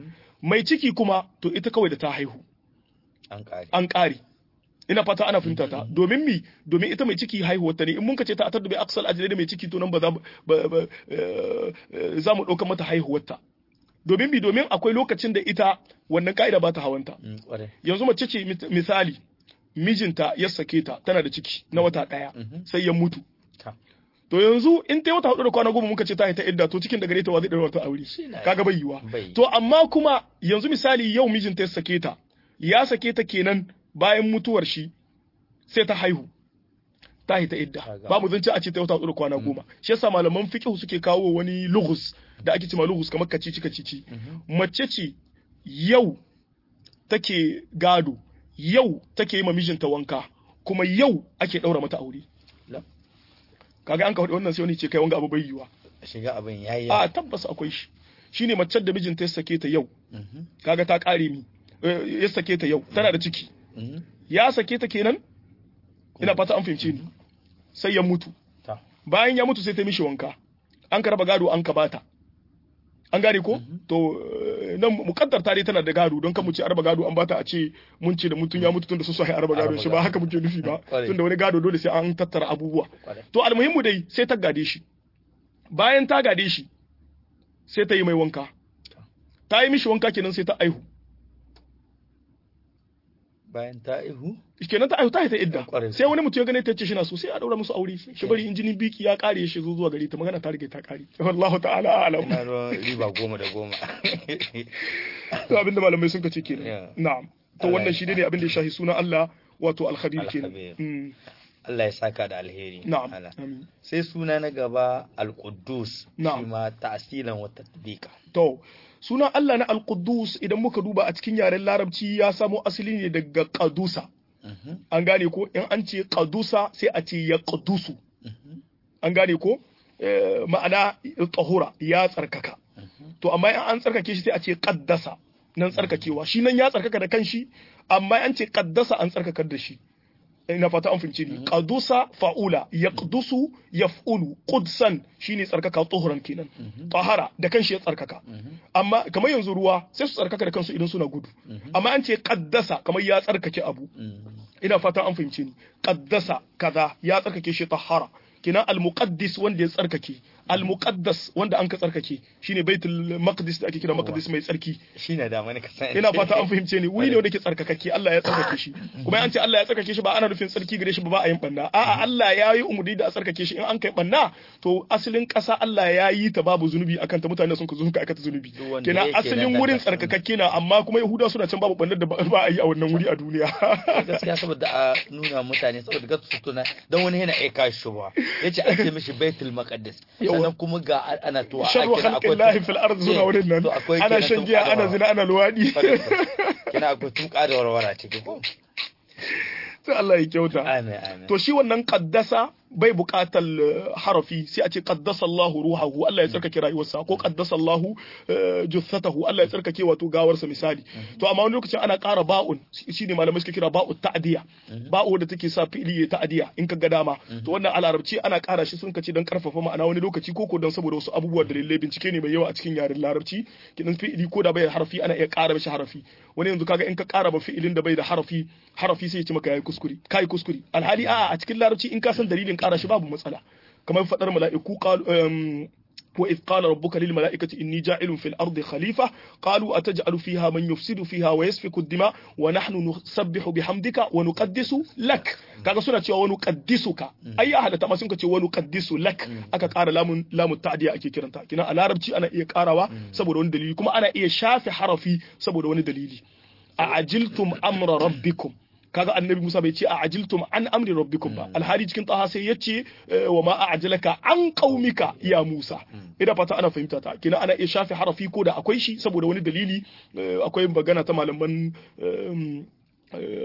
mai ciki kuma to ita kawai da ta haihu an kare an ƙare ina fata ana fahimta ta domin mi domin ita mai ciki haihuwar ta ne in mun ka ce ta atar da bai aksal ajiyar da mai ciki to nan ba za mu ba- ba- eh, eh, za mu ɗauka mata haihuwar ta domin mi domin akwai lokacin da ita wannan ka'ida ba ta hawanta Mm, kwarai yanzu mace ce mit- misali mijinta ya sake ta tana da ciki na wata ɗaya Mhm. sai ya mutu Ta. to yanzu in ta yi wata hudu da kwana goma muka ce ta yi ta idda to cikin da gare ta wa zai ɗaura ta aure na- kaga bai yiwa bai. to amma kuma yanzu misali yau mijinta ya sake ta ya sake ta kenan bayan mutuwar shi sai ta haihu ta yi ta idda Kaga. ba mu zance a ce ta yi wata hudu da kwana goma shi yasa malaman fiqh suke kawo wani lughus da ake cewa lughus kamar kacici kacici mace ce yau take gado yau take yi ma mijinta wanka kuma yau ake daura mata aure La. kaga an ka faɗi wannan sai wani ce kai wanga abu bai yiwa shiga abin yayi a tabbas akwai shi shine macen da mijinta ya sake ta yau Mhm, kaga ta kare mi eh, ya sake ta yau tana da ciki mhm. ya sake ta kenan ina fata an fahimce ni sai ya mutu Ta. bayan ya mutu sai ta mishi wanka an ka raba gado an ka bata an gane ko to eh, nan mukaddar ta dai tana da gado don kan mu ce araba gado an bata a ce mun ce da mutum ya mutu tun da su sai araba gado Araba shi ba gado. haka muke nufi ba Kwarai. tun da wani gado dole sai an tattara abubuwa Kwarai. to almuhimmu dai sai ta gade shi bayan ta gade shi sai ta yi mai wanka ta yi mishi wanka kenan sai ta aihu bayan ta ihu kenan ta aihu ta haita idda Kwarai. sai wani mutum ya gane ta ce shi na so sai a daura musu aure shi bari injinin biki ya kare shi zo zuwa gari ta magana ta rige ta kare wallahu ta'ala a'lam ina ruwan riba goma da goma to abinda malamai sun kace kenan Yeah. na'am to Allah wannan ya- shi ne abin da ya shahi sunan Allah wato al-khabir kenan Al-Khabir. Mm, Allah ya saka da alheri na'am Allah. amin sai suna na gaba al-Quddus Na'am. shi ma ta'asilan wa tatbiqa to sunan Allah na al-Quddus idan muka duba a cikin yaren larabci ya samo asali ne daga qadusa Mhm, an gane ko in an ce qadusa sai a ce ya qadusu mhm, an gane ko Eh, ma'ana tahura ya tsarkaka mhm. to amma in an tsarkake shi sai a ce qaddasa nan tsarkakewa shi nan ya tsarkaka da kanshi amma an ce qaddasa an tsarkakar da shi ina fata an fahimce ni qadusa fa'ula yaqdusu yaf'ulu qudsan shine tsarkaka tuhuran kenan tahara da kanshi ya tsarkaka amma kamar yanzu ruwa sai su tsarkaka da kansu idan suna gudu amma an ce qaddasa kamar ya tsarkake abu Mhm. ina fata an fahimce ni qaddasa kaza ya tsarkake shi tahara kenan al-muqaddis wanda ya tsarkake al-muqaddas wanda an ka tsarkake shine baitul maqdis da ake kira maqdis mai tsarki shi ne da mani ka san ina fata an fahimce ni wuri ne wanda ke tsarkakakke Allah ya tsarkake shi kuma an ce Allah ya tsarkake shi ba ana nufin tsarki gare shi ba ba a yin banna a'a Allah ya yi umurni da a tsarkake shi in an kai banna to asalin ƙasa Allah ya yi ta babu zunubi akan ta mutane sun ka sun ka aikata zunubi Duk wanda kenan yake asalin nan wurin da- tsarkakakke na amma kuma Yahuda suna can babu bannar da ba ba a yi a wannan wuri a duniya gaskiya saboda a nuna mutane saboda gasu su tuna don wani yana aika shi ba yace an ce mishi baitul maqdis Yawa. sannan kuma ga ana to a sharru kira akwai khalqillahi fil ardi suna wurin nan to akwai ana kenan shan tun giya ana kadawa. zina ana luwadi kina akwai tuka da warwara ciki ko sai Allah ya kyauta amin amin to shi wannan qaddasa bai buƙatar eh, harafi sai a ce qaddasa Allah ruhahu Allah ya tsarkake rayuwarsa ko qaddasa Allah eh, jussatahu Allah ya tsarkake wato gawarsa misali to amma wani lokacin ana ƙara ba'un shine malamai suke kira ba'u ta'diya ba'u da take sa fi'ili ya ta'diya in ka ga dama to wannan a larabci ana ƙara shi sun kace don karfafa ma'ana wani lokaci ko ko don saboda wasu abubuwa dalilai bincike ne mai yawa a cikin yaren larabci kidan fi'ili ko da bai da harafi ana iya ƙara mishi harafi wani yanzu kaga in ka ƙara ba fi'ilin da bai da harafi harafi sai ya ce maka yayi kuskure kai kuskure alhali a'a a cikin larabci in ka san dalilin ƙara shi babu matsala kamar fadar mala'iku qalu um, وإذ قال ربك للملائكة إني جاعل في الأرض خليفة قالوا أتجعل فيها من يفسد فيها ويسفك الدماء ونحن نسبح بحمدك ونقدس لك kaga suna cewa wani qaddisuka ai ya halatta ma sun ce wani qaddisu lak aka ƙara lamun lamun ta'diya ake kiranta kina a larabci ana iya ƙarawa saboda wani dalili kuma ana iya shafe harafi saboda wani dalili a ajiltum amra rabbikum kaga annabi Musa bai ce a ajiltum an amri rabbikum ba alhali cikin taha sai yace eh, wa ma a'jalaka an qaumika ya Musa ina fata ana fahimta ta kina ana iya shafe harafi ko da akwai shi saboda wani dalili eh, akwai magana ta malaman eh, eh,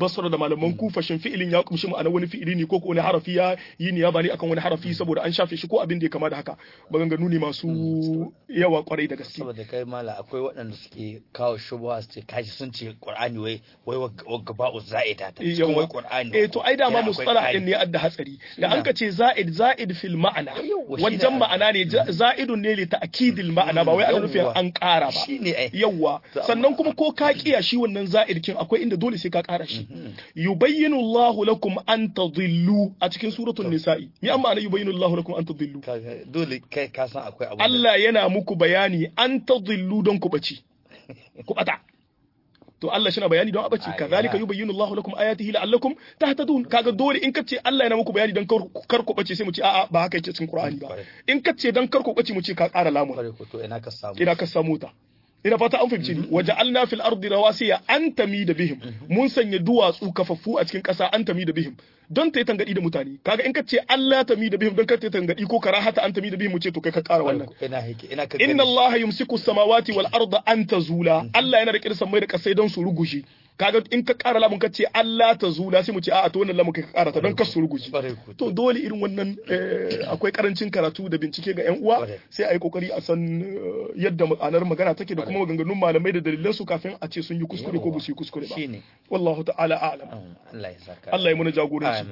basra da malaman kufa shin fi'ilin ya kumshi ma'ana wani fi'ili ne ko ko wani harafi ya yi niyaba ne akan wani harafi saboda an shafe shi ko abin da ya kama da haka maganganu ne masu yawa kwarai da gaske saboda kai mala akwai waɗanda suke kawo shubha su ce kaji sun ce qur'ani wai wai wagga ba'u za'ida ta cikin wai qur'ani eh to ai dama mustalah din ne adda hatsari da an ka ce za'id za'id fil ma'ana wajen ma'ana ne za'idun ne li ta'kidil ma'ana ba wai ana nufin an ƙara ba yawa sannan kuma ko ka kiya shi wannan za'id kin akwai inda dole sai ka ƙara shi yubayyinu Allahu lakum an tadhillu a cikin suratul nisa'i mi amma ana yubayyinu Allahu lakum an tadhillu dole kai ka san akwai abu Allah yana muku bayani an tadhillu don ku bace ku bata to Allah shi na bayani don abaci kazalika yubayyinu Allahu lakum ayatihi la'allakum tahtadun kaga dole in kace Allah yana muku bayani don kar ku bace sai mu ce a'a ba haka yake cikin Qur'ani ba in kace don kar ku bace mu ce ka ƙara lamun to ina ka samu ina ka samu ta ina fata an fahimci ni waja'alna fil ardi rawasiya an tamida bihim mun sanya duwatsu kafaffu a cikin ƙasa an tamida bihim don ta yi tangadi da mutane kaga in ka ce Allah ta mi da bihim don ka ta yi tangadi ko karahata an ta mi da bihim mu ce to kai ka ƙara wannan inna Allah yumsiku samawati wal arda an tazula Allah yana da kirsan mai da kasai don su rugushe kaga in ka ƙara lamun ka ce Allah ta zula sai mu ce a'a to wannan lamun kai ka ƙara ta don ka su rugushe to dole irin wannan akwai karancin karatu da bincike ga yan uwa sai a yi kokari a san yadda ma'anar magana take da kuma maganganun malamai da dalilan su kafin a ce sun yi kuskure ko ba su yi kuskure ba wallahu ta'ala a'lam Allah ya saka Allah ya muna jagoranci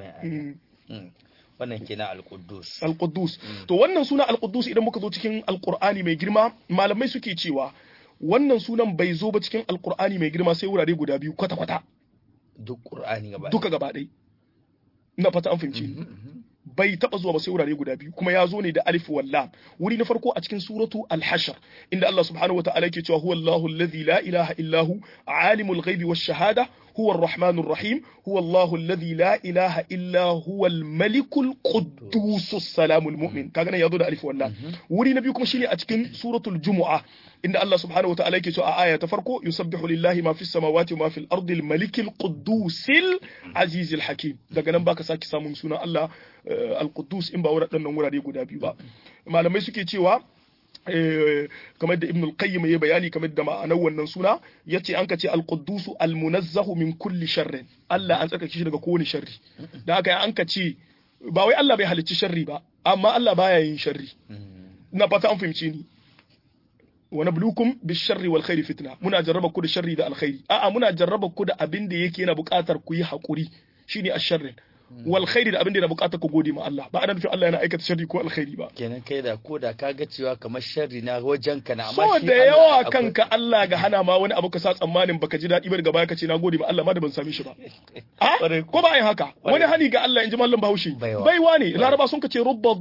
wannan kenan al-Quddus al-Quddus to wannan suna al-Quddus idan muka zo cikin al-Qur'ani mai girma malamai suke cewa wannan sunan bai zo ba cikin al-Qur'ani mai girma sai wurare guda biyu kwata kwata duk Qur'ani gaba duka gaba ɗaya ina fata an fahimci bai taba zuwa ba sai wurare guda biyu kuma ya zo ne da alif wal lam wuri na farko a cikin suratu al-hashr inda Allah subhanahu wa ta'ala yake cewa huwa Allahu alladhi la ilaha illa hu alimul ghaibi wash shahada huwa ar-rahmanur rahim huwa Allahu alladhi la ilaha illa huwa al-malikul quddus salamul mu'min kaga nan ya zo da alif wal lam wuri na biyu kuma shine a cikin suratul jumu'a inda Allah subhanahu wa ta'ala yake cewa a aya ta farko yusabbihu lillahi ma fis samawati wa ma fil ardi al-malikil quddusil azizil hakim daga nan baka saki samun sunan Allah al-Quddus in ba waɗannan wurare guda biyu ba malamai suke cewa kamar da Ibn al-Qayyim ya bayani kamar da ma'anar wannan suna yace an kace al-Quddus al-munazzahu min kulli sharrin Allah an tsarkake shi daga kowane sharri da haka an kace ba wai Allah bai halicci sharri ba amma Allah baya yin sharri ina fata an fahimce ni wa nablukum bisharri wal khairi fitna muna jarraba ku da sharri da alkhairi a'a muna jarraba ku da abin da yake yana buƙatar ku yi hakuri shine asharrin wal khairi da abin da yana buƙatar ku gode ma Allah ba ana nufin Allah yana aikata sharri ko alkhairi ba kenan kai da ko da ka ga cewa kamar sharri na wajen ka na amma so da yawa kanka Allah ga hana ma wani abu ka sa tsammanin baka ji daɗi ba daga baya ka ce na gode ma Allah ma da ban same shi ba ko ba yin haka wani hani ga Allah in ji mallam Bahaushe baiwa ne laraba sun ka ce rubba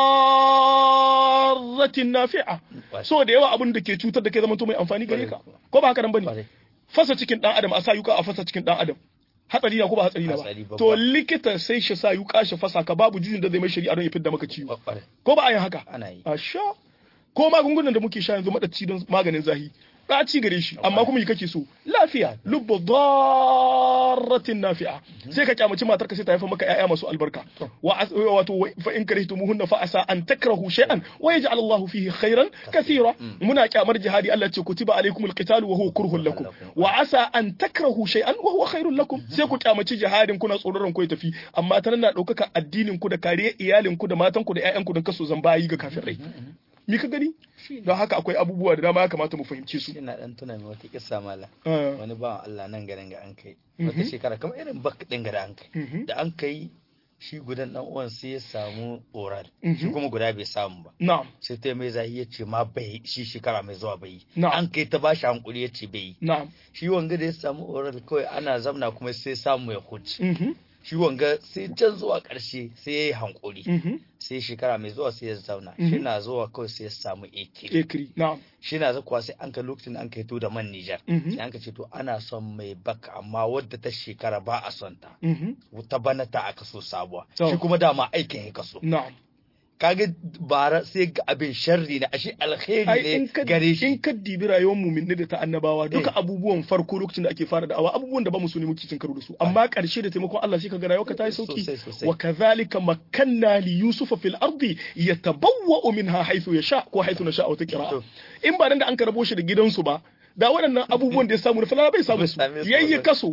darratin nafi'a so da yawa abin da ke cutar da kai zama to mai amfani gare ka ko ba haka nan bane fasa cikin dan adam a sa yuka a fasa cikin dan adam hatsari na ko ba hatsari na ba to likita sai shi sa yuka shi fasa ka babu jijin da zai mai shari'a don ya fidda maka ciwo ko ba a yin haka ana yi asha ko magungunan da muke sha yanzu madaci don maganin zahi ɗaci gare shi amma kuma yi kake so lafiya lubbu darratin nafi'a sai ka kyamaci matar ka sai ta haifa maka ƴaƴa masu albarka wa wato fa in karihtumuhunna fa asa an takrahu shay'an wa yaj'al Allahu fihi khairan kathira muna kyamar jihadi Allah ce kutiba alaykumul qitalu wa huwa kurhun lakum wa asa an takrahu shay'an wa huwa khairul lakum sai ku kyamaci jihadin kuna tsoron ku ya tafi amma ta na ɗaukaka addinin ku da kariya iyalin ku da matan ku da ƴaƴan ku don kaso zan bayi ga kafirai me ka gani don haka akwai abubuwa da dama ya kamata mu fahimce su ina dan tuna mai wata kissa mala wani bawan Allah nan garin ga an kai wata shekara kamar irin bak din ga da an kai da an kai shi gudan dan uwan sai ya samu oral shi kuma guda bai samu ba na'am sai ta mai zahi ya ce ma bai shi shekara mai zuwa bai Na'am. an kai ta bashi hankuri ya ce bai na'am shi wanga da ya samu oral kawai ana zamna kuma sai samu ya huce mhm shi wanga sai can zuwa ƙarshe sai ya yi hankuri mhm sai shekara mai zuwa sai ya zauna shi na zuwa kawai sai ya samu ekiri ekri na'am shi na zakuwa sai an ka lokacin da an kai to da man Nijar Mhm. sai an ka ce to ana son mai baka amma wadda ta shekara ba a son ta mhm ta bana ta aka so sabuwa To. shi kuma dama aikin ya kaso na'am kaga bara sai ga abin sharri na ashe ai alkhairi in ne ka gare in shi ka dibi rayuwar mu'minai da ta annabawa duka Eh. abubuwan farko lokacin da ake fara da'awa abubuwan da ba mu so ne muke cin karo da su amma karshe da taimakon Allah sai ka ga rayuwarka ta yi sauki Sosai, sosai. wa kadhalika makkanna li yusufa fil ardi yatabawwa'u minha haythu yasha ko haythu nasha wata qira'a To. in ba nan da an karabo shi da gidansu ba da waɗannan abubuwan da ya samu na falala bai samu su Bai same su yayye ba. kaso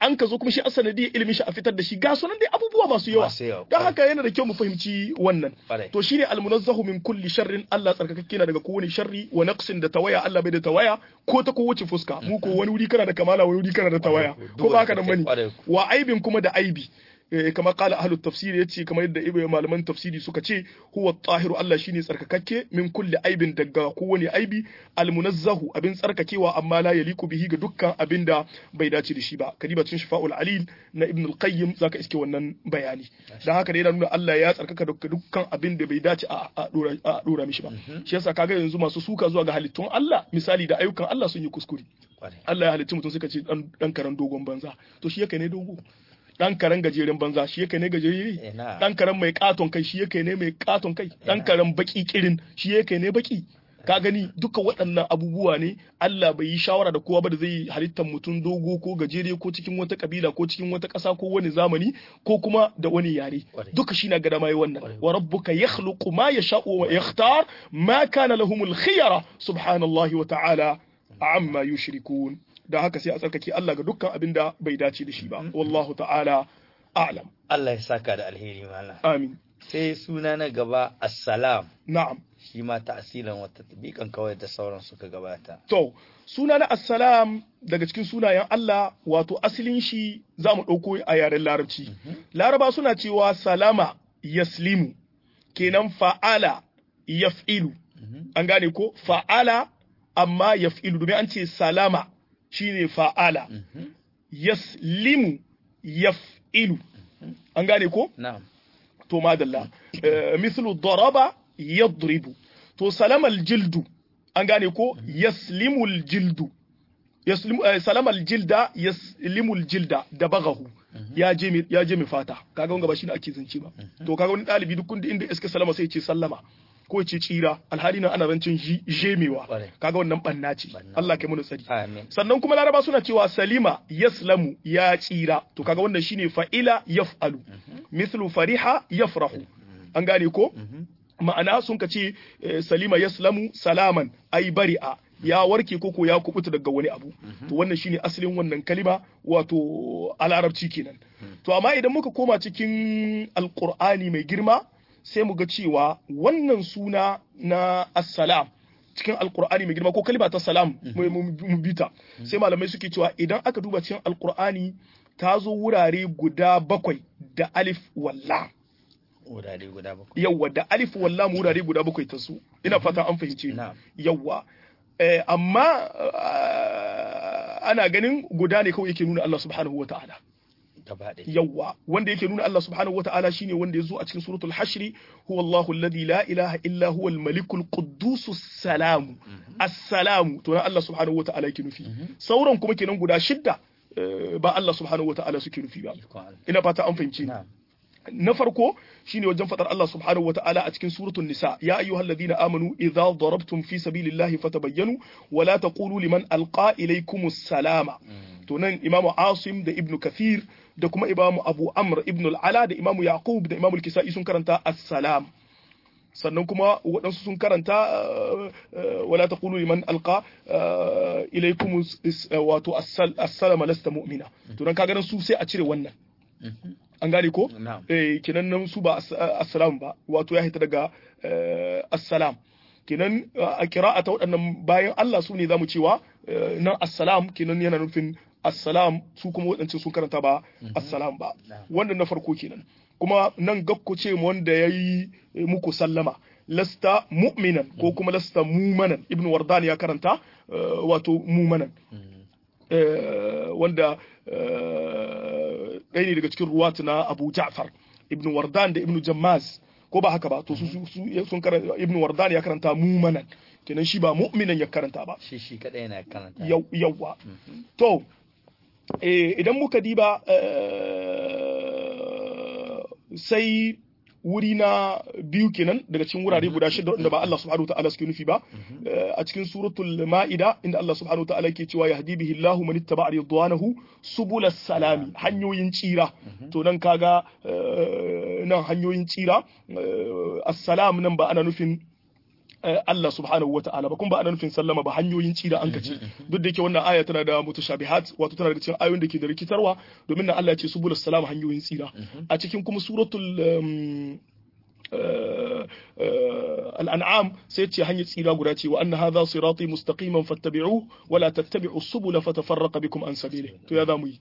an ka zo kuma shi asanadi ilimin shi a fitar da shi ga sunan dai abubuwa masu yawa Masu yawa, don kwarai. haka yana da kyau mu fahimci wannan Kwarai. to shine almunazzahu min kulli sharrin Allah tsarkakakke na daga kowane sharri wa naqsin da tawaya Allah bai da tawaya ko ta kowace fuska mu ko wani wuri kana da kamala wani wuri kana da tawaya Kwarai. ko ba haka nan bane Kwarai. wa aibin kuma da aibi Eh, kamar kala ahlut tafsiri yace kamar yadda ibe malaman tafsiri suka ce huwa tahiru Allah shine tsarkakakke min kulli aibin daga kowane aibi almunazzahu abin tsarkakewa amma la yaliku bihi ga dukkan abin da bai dace da shi ba kadiba cikin shifa'ul alil na ibn al-qayyim zaka iske wannan bayani dan haka da yana nuna Allah ya tsarkaka daga dukkan abin da bai dace a a dora a dora mishi ba shi yasa kaga yanzu masu suka zuwa ga halittun Allah misali da ayyukan Allah sun yi kuskure Kwarai. Allah ya halicci mutum suka ce dan dan karen dogon banza to shi yake ne dogo dan karen gajeren banza shi yake ne gajere Ina. dan karen mai katon kai shi yake ne mai katon kai dan karen baki kirin shi yake ne baki ka gani duka waɗannan abubuwa ne Allah bai yi shawara da kowa ba da zai yi halittar mutum dogo ko gajere ko cikin wata kabila ko cikin wata ƙasa ko wani zamani ko kuma da wani yare Kwarai. duka shi na gada mai wannan Kwarai. wa rabbuka yakhluqu ma yasha'u wa yakhtar ma kana lahumul khiyara subhanallahi wa ta'ala amma yushrikun da haka sai a tsarkake Allah ga dukkan abin da bai dace da shi ba wallahu ta'ala a'lam Allah ya saka da alheri malam amin sai suna na gaba assalam na'am shi ma ta'asilan wata tabikan kawai da sauran suka gabata to suna na assalam daga cikin sunayen Allah wato asalin shi za mu ɗauko a yaren larabci laraba suna cewa salama yaslimu kenan fa'ala yaf'ilu an gane ko fa'ala amma yaf'ilu domin an ce salama shine fa'ala yaslimu yaf'ilu an gane ko na'am to madalla Eh, mithlu daraba yadribu to salama aljildu an gane ko yaslimu aljildu yaslimu eh, salama aljilda yaslimu aljilda da bagahu ya je mi ya je mi fata kaga wanga ba shi ne ake zance ba to kaga wani dalibi duk kunda inda iska salama sai ya ce sallama ko ya ce tsira alhali nan ana zancen ji- jemewa Kwarai. kaga wannan banna ce Banna. Allah kai mu tsari amin sannan kuma laraba suna cewa salima yaslamu ya tsira to kaga wannan shine fa'ila yaf'alu mithlu fariha yafrahu an gane ko ma'ana sun ka ce eh, salima yaslamu salaman ai bari'a ya warke koko ya kubuta daga wani abu to wannan shine asalin wannan kalima wato a larabci kenan to amma idan muka koma cikin alqur'ani mai girma sai mu ga cewa wannan suna na assalam cikin alkur'ani mai girma ko kalima ta salam mu- mu mu bita sai malamai suke cewa idan aka duba cikin alkur'ani ta zo wurare guda bakwai da alif walla wurare guda bakwai yawwa da alif walla mu wurare guda bakwai ta su ina fata an fahimce ni Na'am. yawwa eh, amma ah, ana ganin guda ne kawai yake nuna Allah subhanahu wa ta'ala gaba ɗaya yawwa wanda yake nuna Allah subhanahu wata'ala shine wanda ya zo a cikin suratul hashri huwa Allahu alladhi la ilaha illa huwa al-malikul quddus salam as-salam to na Allah subhanahu wata'ala yake nufi sauran kuma kenan guda shidda eh, ba Allah subhanahu wata'ala suke nufi ba ikon Allah ina fata an fahimce ni na'am na farko shine wajen fadar Allah subhanahu wata'ala a cikin suratul nisa ya ayyuhalladhina amanu idza darabtum fi sabilillahi fatabayyanu wa la taqulu liman alqa ilaykumus salama to nan imamu asim da ibnu kathir da kuma imamu abu amr ibnu al-ala da imamu yaqub da imamu al-kisai sun karanta assalam sannan kuma waɗansu sun karanta uh, uh, wala taqulu liman alqa uh, ilaykum is- uh, wato assal- assalama lasta mu'mina to dan kaga nan su sai a cire wannan an gane ko na'am eh kenan nan su ba as- assalam ba wato ya hita daga eh, assalam kenan eh, a kira'a ta waɗannan bayan Allah su ne zamu cewa eh, nan assalam kenan yana nufin assalam su kuma waɗancan sun karanta ba assalam ba Na'am. wannan na farko kenan kuma nan gakko ce mu wanda yayi eh, muku sallama lasta mu'minan ko kuma lasta mumanan ibnu wardan ya karanta eh, wato mumanan eh, wanda eh, ɗaya ne daga cikin ruwatu na Abu Ja'far Ibn Wardan da Ibn Jammaz ko ba haka ba to su su- su- sun karanta Ibn Wardan ya karanta mumanan kenan shi ba mu'minan ya karanta ba shi shi kadai yana karanta yau yawwa to eh, idan muka diba eh, sai wuri na biyu kenan daga cikin wurare guda shida wanda ba Allah subhanahu wa ta'ala suke nufi ba Eh, a cikin suratul ma'ida inda Allah subhanahu wa ta'ala yake cewa yahdi bihi Allahu man ittaba'a ridwanahu subulas salami hanyoyin tsira to nan kaga eh, nan hanyoyin tsira eh, assalam nan ba ana nufin Allah subhanahu wa ta'ala ba kuma ba ana nufin sallama ba hanyoyin tsira an kace duk da yake wannan aya tana da mutashabihat wato tana daga cikin ayoyin da ke da rikitarwa domin nan Allah ya ce subulus salam hanyoyin tsira a cikin kuma suratul الأنعام سيتي هني تسيرا قراتي وأن هذا صراطي مستقيما فاتبعوه ولا تتبعوا السبل فتفرق بكم عن سبيله تو يا ذامي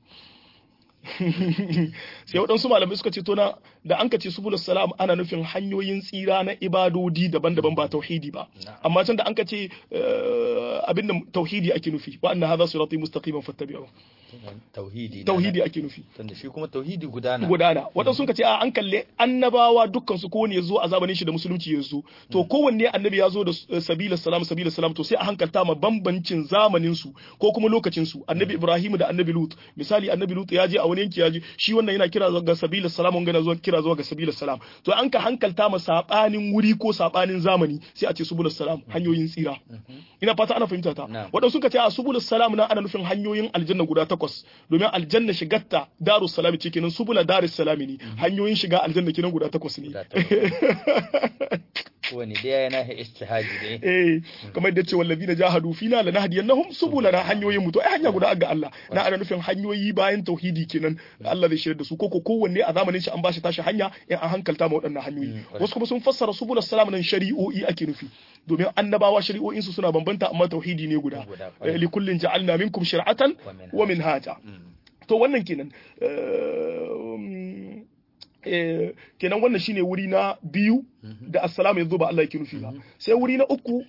sai waɗansu malamai suka ce to na da an ka ce subulus salam ana nufin hanyoyin tsira na ibadodi daban-daban ba tauhidi ba amma can da an ka ce abin da tauhidi ake nufi wa anna hadha sirati mustaqiman fattabi'u tauhidi tauhidi ake nufi tunda shi kuma tauhidi gudana gudana waɗansu sun ka ce a an kalle annabawa dukkan su kowanne ya zo a zamanin shi da musulunci ya zo to kowanne annabi ya zo da sabila salam sabila salam to sai a hankalta ma bambancin zamanin su ko kuma lokacin su annabi ibrahim da annabi lut misali annabi lut ya je a wani yanki ya je shi wannan yana kira ga sabila salam wanga zuwa kira zuwa ga sabila salam to an ka hankalta ma sabanin wuri ko sabanin zamani sai a ce subulus salam hanyoyin tsira ina fata ana fahimta ta waɗansu suka ce a subulus salam na ana nufin hanyoyin aljanna guda takwas domin aljanna shigarta darus salam ce kenan subula darus salam ne hanyoyin shiga aljanna kenan guda takwas ne wani dai yana istihaji ne eh kamar da ce wallazina jahadu fina lanahdiyannahum subulana hanyoyin mu to ai hanya guda ga Allah na ana nufin hanyoyi bayan tauhidi kenan Allah zai shirya da su koko kowanne a zamanin shi an bashi tashi hanya in an hankalta ma waɗannan hanyoyi wasu kuma sun fassara subul salam nan shari'o'i ake nufi domin annabawa shari'o'in su suna bambanta amma tauhidi ne guda li kullin ja'alna minkum shir'atan wa minhaja to wannan kenan kenan wannan shine wuri na biyu da assalamu yanzu ba Allah yake nufi ba sai wuri na uku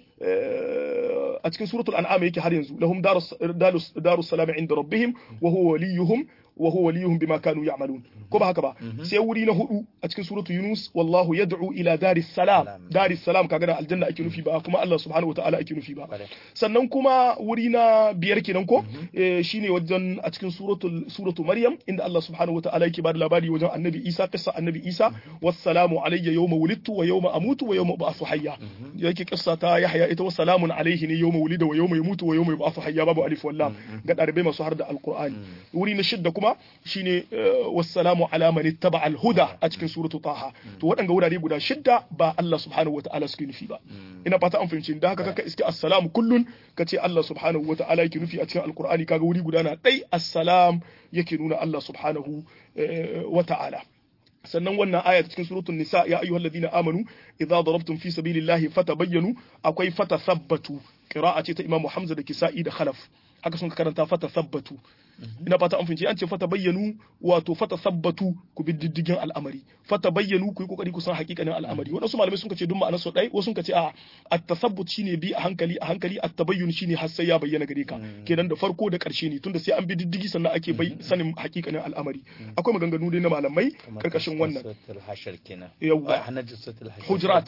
a cikin suratul an'am yake har yanzu lahum darus darus salam inda rabbihim wa huwa waliyuhum wa huwa waliyuhum bima kanu ya'malun ko ba haka ba sai wuri na hudu a cikin suratu yunus wallahu yad'u ila daris salam daris salam kaga da aljanna ake nufi ba kuma Allah subhanahu wataala ake nufi ba sannan kuma wuri na biyar kenan ko shine wajen a cikin suratul suratu maryam inda Allah subhanahu wataala yake bada labari wajen annabi isa kissa annabi isa wassalamu alayya yawma wulidtu wa yawma amutu wa yawma ub'athu hayya yake kissa ta yahya ita wassalamun alayhi ne yawma wulida wa yawma yamutu wa yawma yub'athu hayya babu alif wallam ga dalibai masu har da alqur'ani wuri na shidda kuma kuma shine wassalamu ala man ittaba al-huda a cikin suratu taha to waɗanga wurare guda shidda ba Allah subhanahu wata'ala suke nufi ba ina fata an fahimci da haka kaka iske assalamu kullun kace Allah subhanahu wata'ala yake nufi a cikin alqur'ani kaga wuri guda na dai assalam yake nuna Allah subhanahu wata'ala sannan wannan aya ta cikin suratul nisa ya ayyuhal ladina amanu idza darabtum fi sabilillahi fatabayyanu akwai fatathabbatu qira'a ce ta imamu hamza da kisa'i da khalaf haka sun karanta fatathabbatu ina fata an fince an ce fata bayyanu wato fata sabbatu ku bi diddigin al'amari fata bayyanu ku yi kokari ku san hakikanin al'amari wadansu malamai sun ce duk ma'anar so dai wasu sun ce a at-tasabbut shine bi a hankali a hankali at-tabayyun shine har sai ya bayyana gare ka kenan da farko da karshe ne tunda sai an bi diddigi sannan ake bai sanin hakikanin al'amari akwai maganganu dai na malamai karkashin wannan yawa hujurat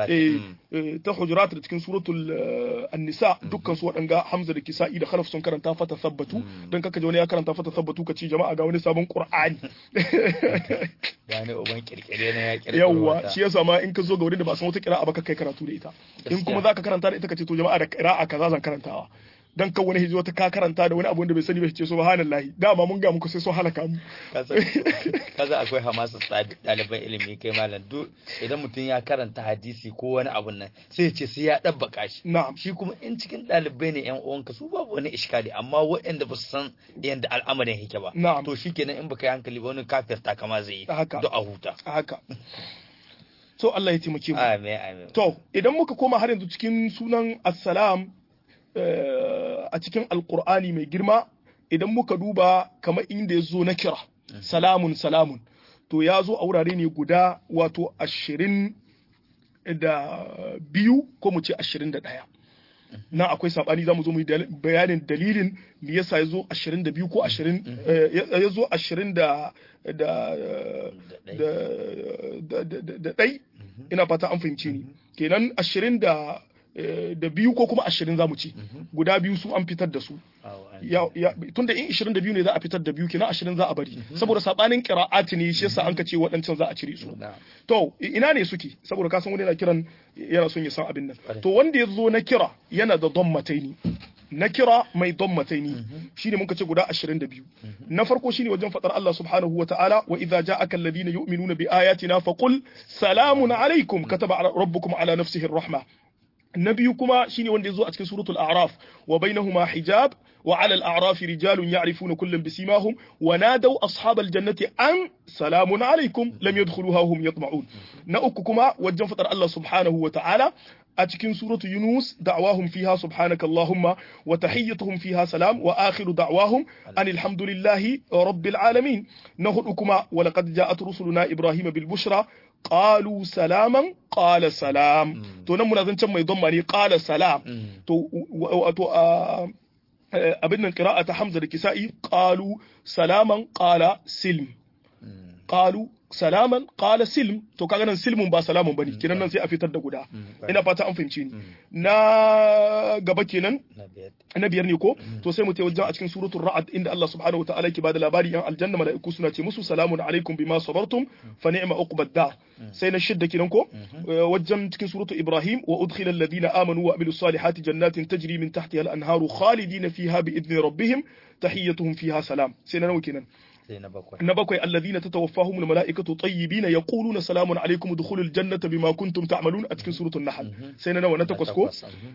ta hujurat da cikin suratul an-nisa dukkan su wadanga hamza da kisa'i da khalaf sun karanta fata sabbatu dan kaka wani ya karanta fata sabbatu ka ci jama'a ga wani sabon qur'ani gane uban kirkire na ya kirkire yawa shi yasa ma in ka zo ga wurin da ba san wata qira'a ba ka kai karatu da ita in kuma zaka karanta da ita ka ce to jama'a da qira'a kaza zan karantawa dan kan wani hijiyo ta ka karanta da wani abu wanda bai sani ba ce subhanallahi dama mun ga muku sai sun halaka mu kaza akwai hamasa ɗaliban ilimi kai malam duk idan mutum ya karanta hadisi ko wani abun nan sai ce sai ya dabbaka shi na'am shi kuma in cikin ɗalibai ne yan uwanka su babu wani iskali amma waɗanda ba su san yadda al'amarin yake ba na'am to shikenan in baka yi hankali ba wani kafirta kama zai yi haka do a huta haka to Allah ya taimake mu amin amin to idan muka koma har yanzu cikin sunan assalam a cikin alkur'ani mai girma idan muka duba kamar inda ya zo na kira salamun salamun to ya zo a wurare ne guda wato ashirin da biyu ko mu ce ashirin da ɗaya na akwai saɓani za mu zo mu yi bayanin dalilin me yasa ya zo ashirin da biyu ko ashirin ya zo ashirin da da ɗai ina fata an fahimce ni kenan ashirin da da biyu ko kuma ashirin za mu ci guda biyu su an fitar da su tun da in ishirin da biyu ne za a fitar da biyu kenan ashirin za a bari saboda sabanin qira'ati ne shi yasa an ka ce waɗancan za a cire su to ina ne suke saboda ka san wani yana kiran yana son ya san abin nan to wanda ya zo na kira yana da dammataini na kira mai dammataini shine muka ce guda 22 na farko shine wajen fadar Allah subhanahu wa ta'ala wa idza ja'aka alladhina yu'minuna bi ayatina faqul salamun alaykum kataba rabbukum ala nafsihi ar-rahma na biyu kuma shine wanda ya zo a cikin suratul a'raf wa bainahuma hijab wa 'ala al-a'raf rijalun ya'rifuna kullam bisimahum wa nadaw ashabal jannati an salamun alaykum lam yadkhuluha hum yatma'un na uku kuma wajen fadar Allah subhanahu wa ta'ala a cikin suratu Yunus da'wahum fiha subhanaka Allahumma wa tahiyyatuhum fiha salam wa akhiru da'wahum anil hamdulillahi rabbil alamin na hudu kuma wa laqad ja'at rusuluna Ibrahim bil bushra qalu salaman qala salam to nan muna zancen mai dhamma ne qala salam to wato abin nan qira'a ta Hamza da Kisa'i qalu salaman qala silm qalu salaman qala silm to kaga nan silmun ba salamun bane kinan nan sai a fitar da guda ina fata an fahimce ni na gaba kenan na biyar ne ko to sai mu tayi wajen a cikin suratul ra'd inda Allah subhanahu wa ta'ala yake bada labari yan aljanna malaiku suna ce musu salamun alaikum bima sabartum fa ni'ma uqbad dar sai na shidda kenan ko wajen cikin suratul ibrahim wa udkhila alladhina amanu wa amilus salihati jannatin tajri min tahtiha al-anharu khalidina fiha bi idni rabbihim tahiyyatuhum fiha salam sai na nawa kenan na bakwai alladhina tatawaffahum almalaikatu tayyibina yaquluna salamun alaykum udkhulul jannata bima kuntum ta'malun a cikin suratul nahl sai na nawa na takwas ko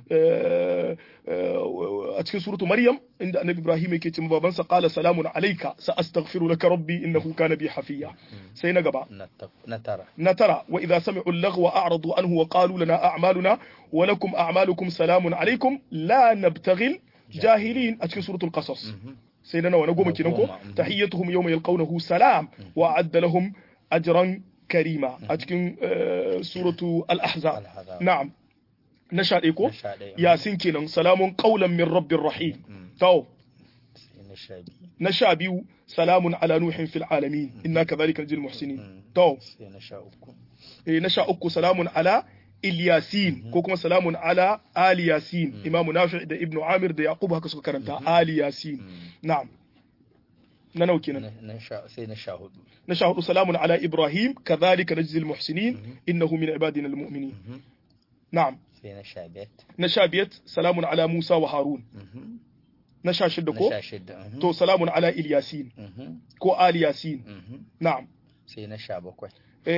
a cikin suratul maryam inda annabi ibrahim yake cewa babansa qala salamun alayka sa astaghfiru laka rabbi innahu kana bi hafiya sai na gaba na tara na tara wa idha sami'u al-laghwa a'radu anhu wa qalu lana a'maluna wa lakum a'malukum salamun alaykum la nabtaghil jahilin a cikin suratul qasas sai na nawa na goma kenan ko tahiyyatuhum yawma yalqawnahu salam wa adda lahum ajran karima a cikin suratu al-ahzab na'am na sha ko yasin kenan salamun qawlan min rabbir rahim to na sha biyu salamun ala nuhin fil alamin inna kadhalika najzil muhsinin to na sha uku salamun ala Ilyasin ko kuma salamun ala Ali Yasin Imam Nafi' da Ibn Amir da Yaqub haka suka karanta Ali Yasin na'am na nau kenan sai na sha hudu na sha hudu salamun ala Ibrahim kadhalika najzil muhsinin innahu min ibadina almu'minin na'am sai na sha biyar na sha biyar salamun ala Musa wa Harun na sha shidda ko na sha shidda to salamun ala Ilyasin ko Ali Yasin na'am sai na sha bakwai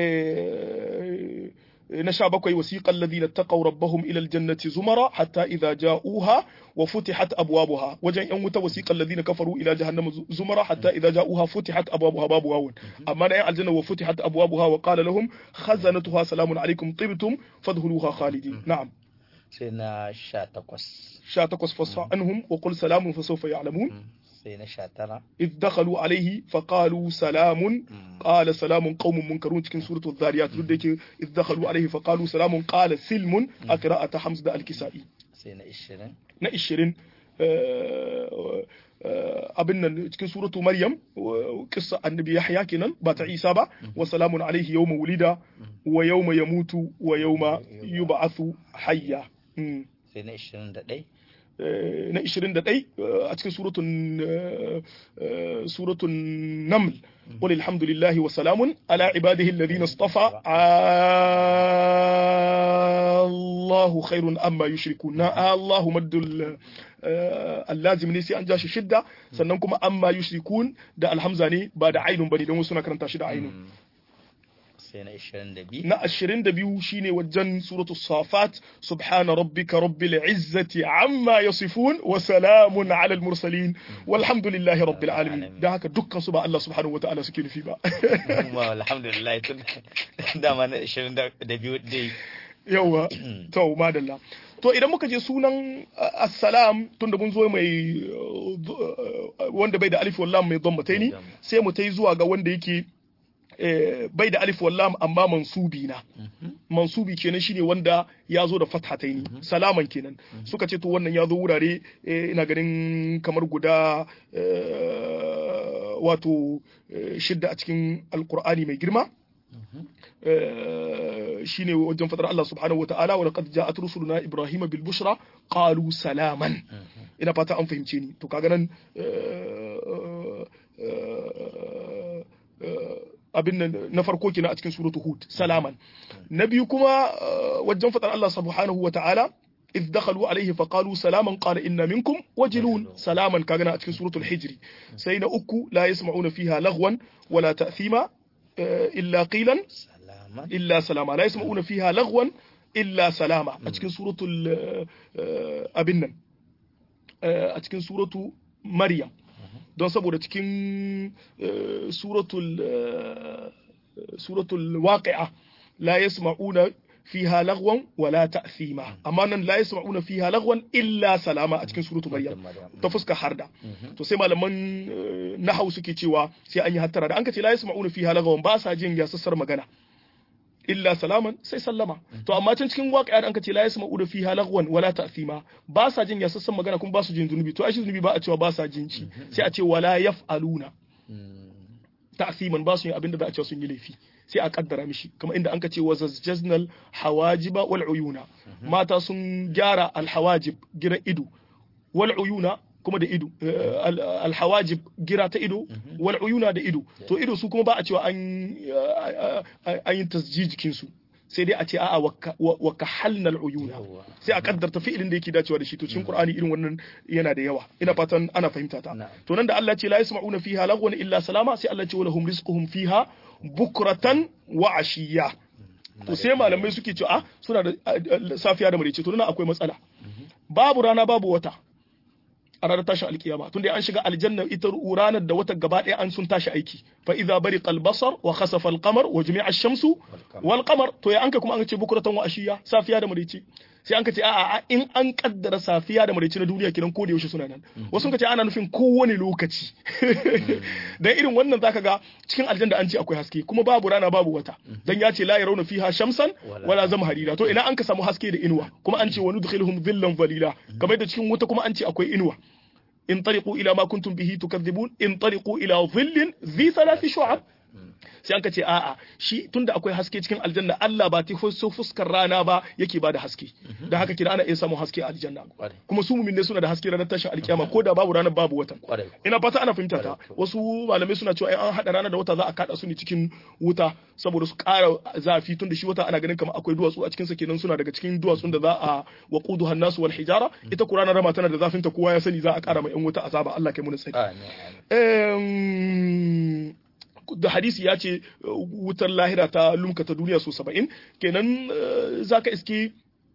eh na sha bakwai wasiƙan ladina taqaw rabbahum ila aljannati zumara hatta idza ja'uha wa futihat abwabuha wajen yan wuta wasiƙan ladina kafaru ila jahannama zumara hatta idza ja'uha futihat abwabuha babu wawun amma na yan aljanna wa futihat abwabuha wa qala lahum khazanatuha salamun alaikum tibtum fadkhuluha khalidin na'am sai na sha takwas sha takwas fasfa anhum wa qul salamun fa sawfa ya'lamun sai na sha tara إذ دخلوا عليه فقالوا سلام قال سلام قوم منكرون cikin suratul zariyat duk da yake إذ دخلوا عليه فقالوا سلام قال سلم a qira'ata Hamza da al-Kisa'i sai na ishirin na 20 abin nan cikin suratu Maryam kissa annabi Yahya kenan ba ta Isa ba wa salamun alaihi yawma wulida wa yawma yamutu wa yawma yub'athu hayya sai na ishirin da ɗai na 21 a cikin suratun suratun naml qul alhamdulillahi wa salamun ala ibadihi alladhina istafa Allahu khairun amma yushrikun na Allahu maddul allazim ne sai an ja shi shidda sannan kuma amma yushrikun da alhamza ne ba da ainun bane don wasu na karanta shi da ainun sai na ishirin da biyu na ashirin da biyu shine wajen suratu safat subhana rabbika rabbil izzati amma yasifun wa salamun ala al mursalin walhamdulillahi rabbil alamin da haka dukkan su ba Allah subhanahu wataala suke nufi ba kuma alhamdulillah tun dama na ishirin da biyu dai yawa to madalla to idan muka je sunan assalam tunda mun zo mai wanda bai da alif wallam mai dhammataini sai mu tai zuwa ga wanda yake bai da alif wallam amma mansubi na mansubi kenan shine wanda ya zo da fathataini salaman kenan suka ce to wannan ya zo wurare ina ganin kamar guda wato shidda a cikin alkur'ani mai girma shine wajen fadar Allah subhanahu wa ta'ala wa laqad ja'at rusuluna ibrahima bil bushra qalu salaman ina fata an fahimce ni to kaga nan abin nan na farko kina a cikin suratu hud salaman na biyu kuma wajen fadar Allah subhanahu wa ta'ala إذ دخلوا عليه فقالوا سلاما قال إن منكم وجلون سلاما كاغنا أتكن سورة الحجر سين أكو لا يسمعون فيها لغوا ولا تأثيما إلا قيلا salama إلا سلاما لا يسمعون فيها لغوا illa salama a cikin suratul abin nan a cikin suratu maryam don saboda cikin suratul suratul waqi'a la yasma'una fiha lagwan wala ta'thima amma nan la yasma'una fiha lagwan illa salama a cikin suratu maryam ta fuska harda to sai malaman nahau suke cewa sai an yi hattara da an ka ce la yasma'una fiha lagwan ba sa jin yasassar magana illa salaman sai sallama to amma can cikin waƙa da an ka ce la yasma'una fiha lagwan wala ta'thima ba sa jin yasassan magana kuma ba su jin zunubi to ai zunubi ba a cewa ba sa jin ci sai a ce wala yaf'aluna ta'thiman ba su yin abinda za a cewa sun yi laifi sai a kaddara mishi kamar inda an ka ce wazajjaznal hawajiba wal uyuna mata sun gyara al hawajib gira ido wal uyuna kuma da ido al hawajib gira ta ido wal uyuna da ido to ido su kuma ba a cewa an an yi tasjiji jikin su sai dai a ce a'a wa kahalna al uyuna sai a kaddarta fi'ilin da yake dacewa da shi to cikin qur'ani irin wannan yana da yawa ina fatan ana fahimta ta to nan da Allah ce la yasma'una fiha lagwan illa salama sai Allah ce wa lahum rizquhum fiha bukratan wa ashiya to sai malamai suke cewa suna da safiya da marice to nan akwai matsala babu rana babu wata a ranar tashin alkiyama tunda an shiga aljanna ita ranar da wata gaba ɗaya an sun tashi aiki fa idza bariqa albasar wa khasafa alqamar wa jumi'a ash-shamsu wal qamar to ya anka kuma an ce bukratan wa ashiya safiya da marice sai an ka ce a'a in an kaddara safiya da maraice na duniya kiran ko da yaushe suna nan wasu ka ce ana nufin kowane lokaci dan irin wannan zaka ga cikin aljanna an ce akwai haske kuma babu rana babu wata dan ya ce la yarawna fiha shamsan wala zamharira to ina an ka samu haske da inuwa kuma an ce wa nudkhiluhum dhillan dhalila kamar da cikin wuta kuma an ce akwai inuwa in tariqu ila ma kuntum bihi tukadhibun in tariqu ila dhillin dhi thalathi shu'ab sai an ka ce a'a shi tunda akwai haske cikin aljanna Allah ba ta so fuskar rana ba yake ba da haske da haka kira ana iya samun haske a aljanna kuma su mumin suna da haske ranar tashin alkiyama ko da babu ranar babu watan ina fata ana fahimta ta wasu malamai suna cewa an hada rana da wata za a kada su ne cikin wuta saboda su kara zafi tunda shi wata ana ganin kamar akwai duwatsu a cikin sa kenan suna daga cikin duwatsun da za a waqudu hannasu wal hijara ita ko ranar rama tana da zafin ta kowa ya sani za a kara mai yan wuta azaba Allah kai mu tsari da hadisi ya ce wutar lahira ta lumka ta duniya so saba'in kenan za ka iske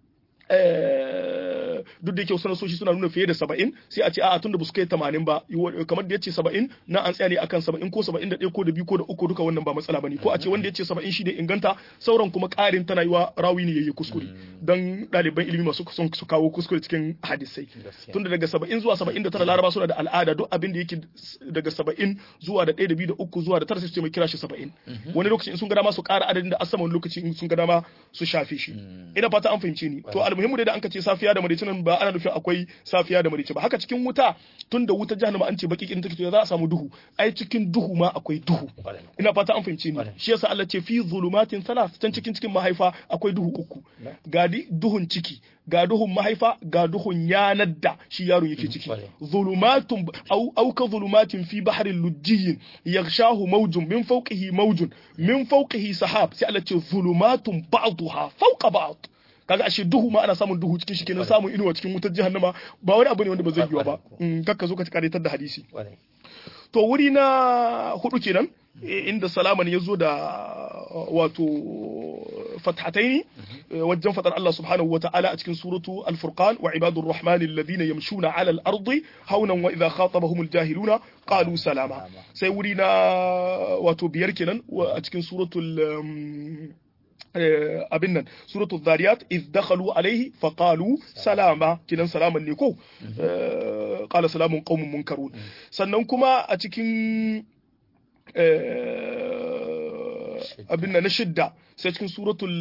duk da yake wasu nasoshi suna nuna fiye da saba'in sai a ce a'a tun da ba su kai tamanin ba kamar da ya ce saba'in na an tsaya ne akan saba'in ko saba'in da ɗaya ko da biyu ko da uku duka wannan ba matsala ba ne ko a ce wanda ya ce saba'in shi ne inganta sauran kuma ƙarin tana yi wa rawi ne yayi kuskure don ɗaliban ilimi masu son su kawo kuskure cikin hadisai tun da daga saba'in zuwa saba'in da tara laraba suna da al'ada duk abin da yake daga saba'in zuwa da ɗaya da biyu da uku zuwa da tara sai su ce mai kira shi saba'in wani lokaci in sun ga dama su ƙara adadin da asama wani lokaci in sun ga dama su shafe shi ina fata an fahimce ni to almuhimmu dai da an ka ce safiya da marice nan ba ana nufin akwai safiya da marice ba haka cikin wuta tun da wuta jahannama an ce baki in take za a samu duhu ai cikin duhu ma akwai duhu ina fata an fahimce ni shi yasa Allah ce fi zulumatin salas can cikin cikin mahaifa akwai duhu uku ga duhun ciki ga duhun mahaifa ga duhun yanar da shi yaron yake ciki zulumatun au au ka zulumatin fi bahrin lujjiyin yaghshahu mawjun min fawqihi mawjun min fawqihi sahab sai Allah ce zulumatun ba'daha fawqa ba'd kaga ashe duhu ma ana samun duhu cikin shi kenan samun inuwa cikin wutar jahannama ba wani abu ne wanda ba zai yiwa ba kakka zo ka karetar da hadisi to wuri na hudu kenan inda salaman ya zo da wato fathataini wajen fadar Allah subhanahu wa ta'ala a cikin suratu al-furqan wa ibadur rahman alladhina yamshuna 'ala al-ardi hawnan wa idha khatabahum al-jahiluna qalu salama sai wuri na wato biyar kenan a cikin suratul abin nan suratul zariyat iz dakhalu alaihi fa qalu salama kinan salaman ne ko qala salamun qaumun munkarun sannan kuma a cikin abin nan na shidda sai cikin suratul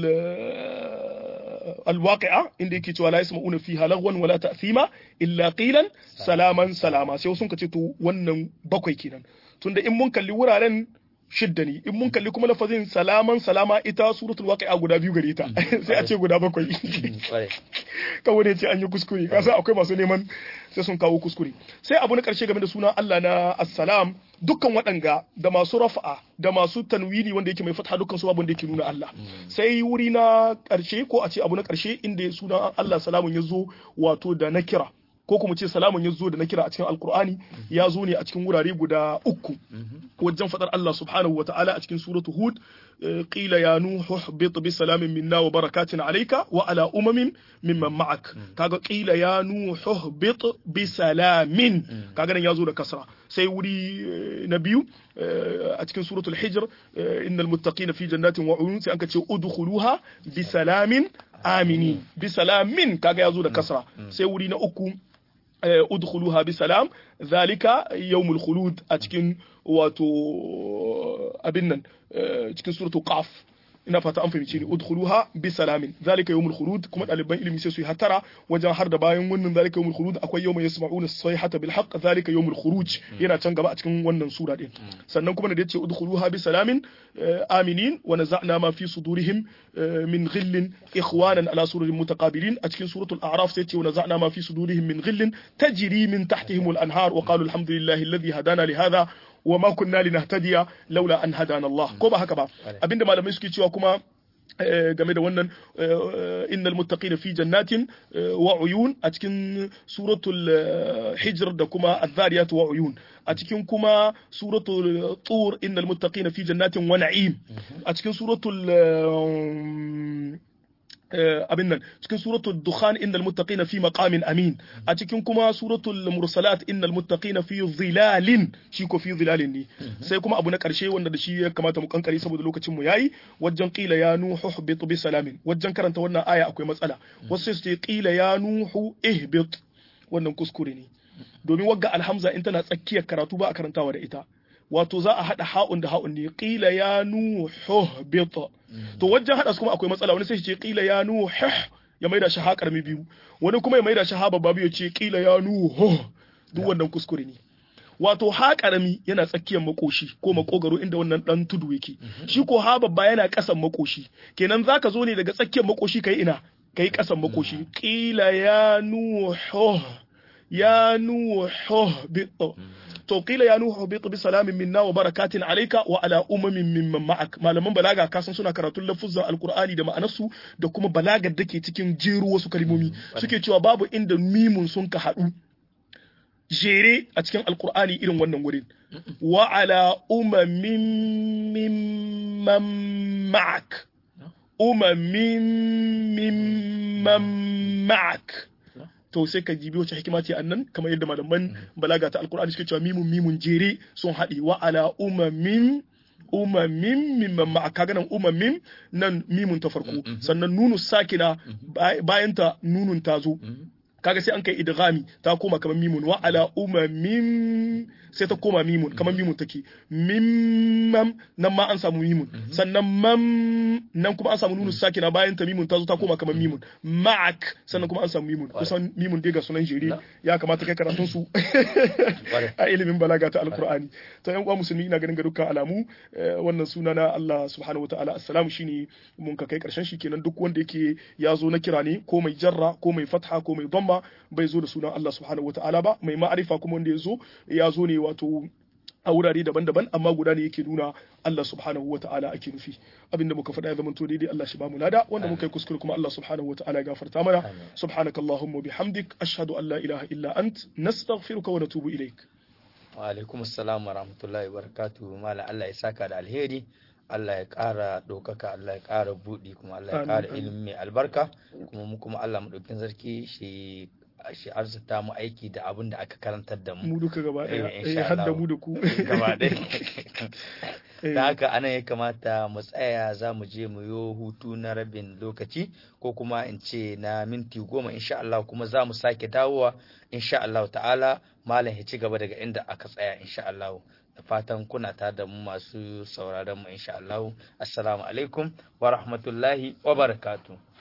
الواقعة عندك يتوى لا يسمعون فيها لغوا ولا تأثيما إلا قيلا سلاما سلاما sai sun kace to wannan bakwai kenan tunda in mun kalli wuraren shidda ne in mun kalli kuma lafazin salaman salama ita suratul waqi'a guda biyu gare ta sai a ce guda bakwai kawai ne ce an yi kuskure kasa akwai masu neman sai sun kawo kuskure sai abu na karshe game da sunan Allah na assalam dukkan waɗanga da masu rafa'a da masu tanwini wanda yake mai fatha dukkan su abin da yake nuna Allah sai wuri na karshe ko a ce abu na karshe inda sunan Allah salamun ya zo wato da nakira ko kuma ce salamun ya zo da na kira a cikin alkur'ani ya zo ne a cikin wurare guda uku wajen fadar Allah subhanahu wataala a cikin suratu hud qila ya nuhu ihbit bi salamin minna wa barakatin alayka wa ala umamin mimman ma'ak kaga qila ya nuhu ihbit bi salamin kaga nan ya zo da kasra sai wuri na biyu a cikin suratul hijr innal muttaqina fi jannatin wa uyun sai anka ce udkhuluha bi salamin amini bi salamin kaga ya zo da kasra sai wuri na uku udkhuluha bi salam zalika yawmul khulud a cikin wato abin nan cikin suratul qaf ina fata an fahimci ni udkhuluha bi salamin zalika yawmul khulud kuma daliban ilimi sai su yi hatara wajen har da bayan wannan zalika yawmul khulud akwai yawma yasma'una sayhata bil haqq zalika yawmul khuruj yana can gaba a cikin wannan sura din sannan kuma da yace udkhuluha bi salamin aminin wa naza'na ma fi sudurihim min ghillin ikhwanan ala sururin mutaqabilin a cikin suratul a'raf sai yace wa naza'na ma fi sudurihim min ghillin tajri min tahtihim al anhar wa qalu alhamdulillahi alladhi hadana li hadha wa ma kunna linahtadiya laula an hadana Allah ko ba haka ba abinda malamai suke cewa kuma game da wannan innal muttaqina fi jannatin wa uyun a cikin suratul hijr da kuma adh-dhariyat wa uyun a cikin kuma suratul tur innal muttaqina fi jannatin wa na'im a cikin suratul abin nan cikin suratul dukhan innal muttaqina fi maqamin amin a cikin kuma suratul mursalat innal muttaqina fi zilalin shi ko fi zilalin ne sai kuma abu na karshe wanda da shi ya kamata mu kankare saboda lokacin mu yayi wajen qila ya nuhu ihbit bi salamin wajen karanta wannan aya akwai matsala wasu sai su ce qila ya nuhu ihbit wannan kuskure ne domin wagga alhamza in tana tsakiyar karatu ba a karantawa da ita wato za a haɗa ha'un da ha'un ne qila ya nuhu bita to wajen haɗa su kuma akwai matsala wani sai ce qila ya nuhu ya maida shi ha karmi biyu wani kuma ya maida shi ha babba biyu ce qila ya nuhu duk wannan kuskure ne wato ha karami yana tsakiyar makoshi ko makogaro inda wannan dan tudu yake shi ko ha babba yana kasan makoshi kenan zaka zo ne daga tsakiyar makoshi kai ina kai kasan makoshi qila ya nuhu ya nuhu bita to qila ya nuhu bi bi salamin minna wa barakatin alayka wa ala umamin mimman ma'ak malaman balaga kasan suna karatun lafuzan alqur'ani da ma'anarsu da kuma balagar da ke cikin jeru wasu kalmomi suke cewa babu inda mimun sun ka haɗu jere a cikin alqur'ani irin wannan wurin wa ala umamin mimman ma'ak umamin mimman ma'ak to sai ka jibi wace hikima ce annan kamar yadda malaman balaga ta alkur'ani suke cewa mimun mimun jere sun haɗe wa ala umamin umamin mimman ma'a kaga nan umamin nan mimun ta farko sannan nunu sakina bayan ta nunun ta zo kaga sai an kai idghami ta koma kamar mimun wa ala umamin sai ta koma mimun kamar mimun take mimmam nan ma an samu mimun sannan mam nan kuma an samu nunu sakina bayan ta mimun ta zo ta koma kamar mimun ma'ak sannan kuma an samu mimun kusan mimun dai ga sunan jere ya kamata kai karatun su a ilimin balaga ta alqur'ani to yan uwa musulmi ina ganin ga dukkan alamu wannan suna na Allah subhanahu wataala assalamu shine mun ka kai karshen shi kenan duk wanda yake ya zo na kira ne ko mai jarra ko mai fatha ko mai dhamma bai zo da sunan Allah subhanahu wataala ba mai ma'arifa kuma wanda ya zo ya zo ne wato a wurare daban-daban amma guda ne yake nuna Allah subhanahu wa ta'ala ake nufi abinda muka faɗa ya zama to daidai Allah shi ba mu lada wanda muka yi kuskure kuma Allah subhanahu wa ta'ala ya gafarta mana subhanaka allahumma bihamdik ashhadu an la ilaha illa ant nastaghfiruka wa natubu ilaik wa alaikum assalam wa rahmatullahi wa barakatuh mala Allah ya saka da alheri Allah ya ƙara ɗaukaka Allah ya ƙara buɗi kuma Allah ya ƙara ilimi mai albarka kuma mu kuma Allah mu ɗaukin sarki shi shi arzuta mu aiki da abin da aka karantar da mu mu duka gaba ɗaya eh har da mu da ku gaba ɗaya da haka anan ya kamata mu tsaya za mu je mu yo hutu na rabin lokaci ko kuma in ce na minti goma insha Allah kuma za mu sake dawowa insha Allah ta'ala malam ya ci gaba daga inda aka tsaya insha Allah da fatan kuna ta da mu masu sauraron mu insha Allah assalamu alaikum wa rahmatullahi wa barakatuh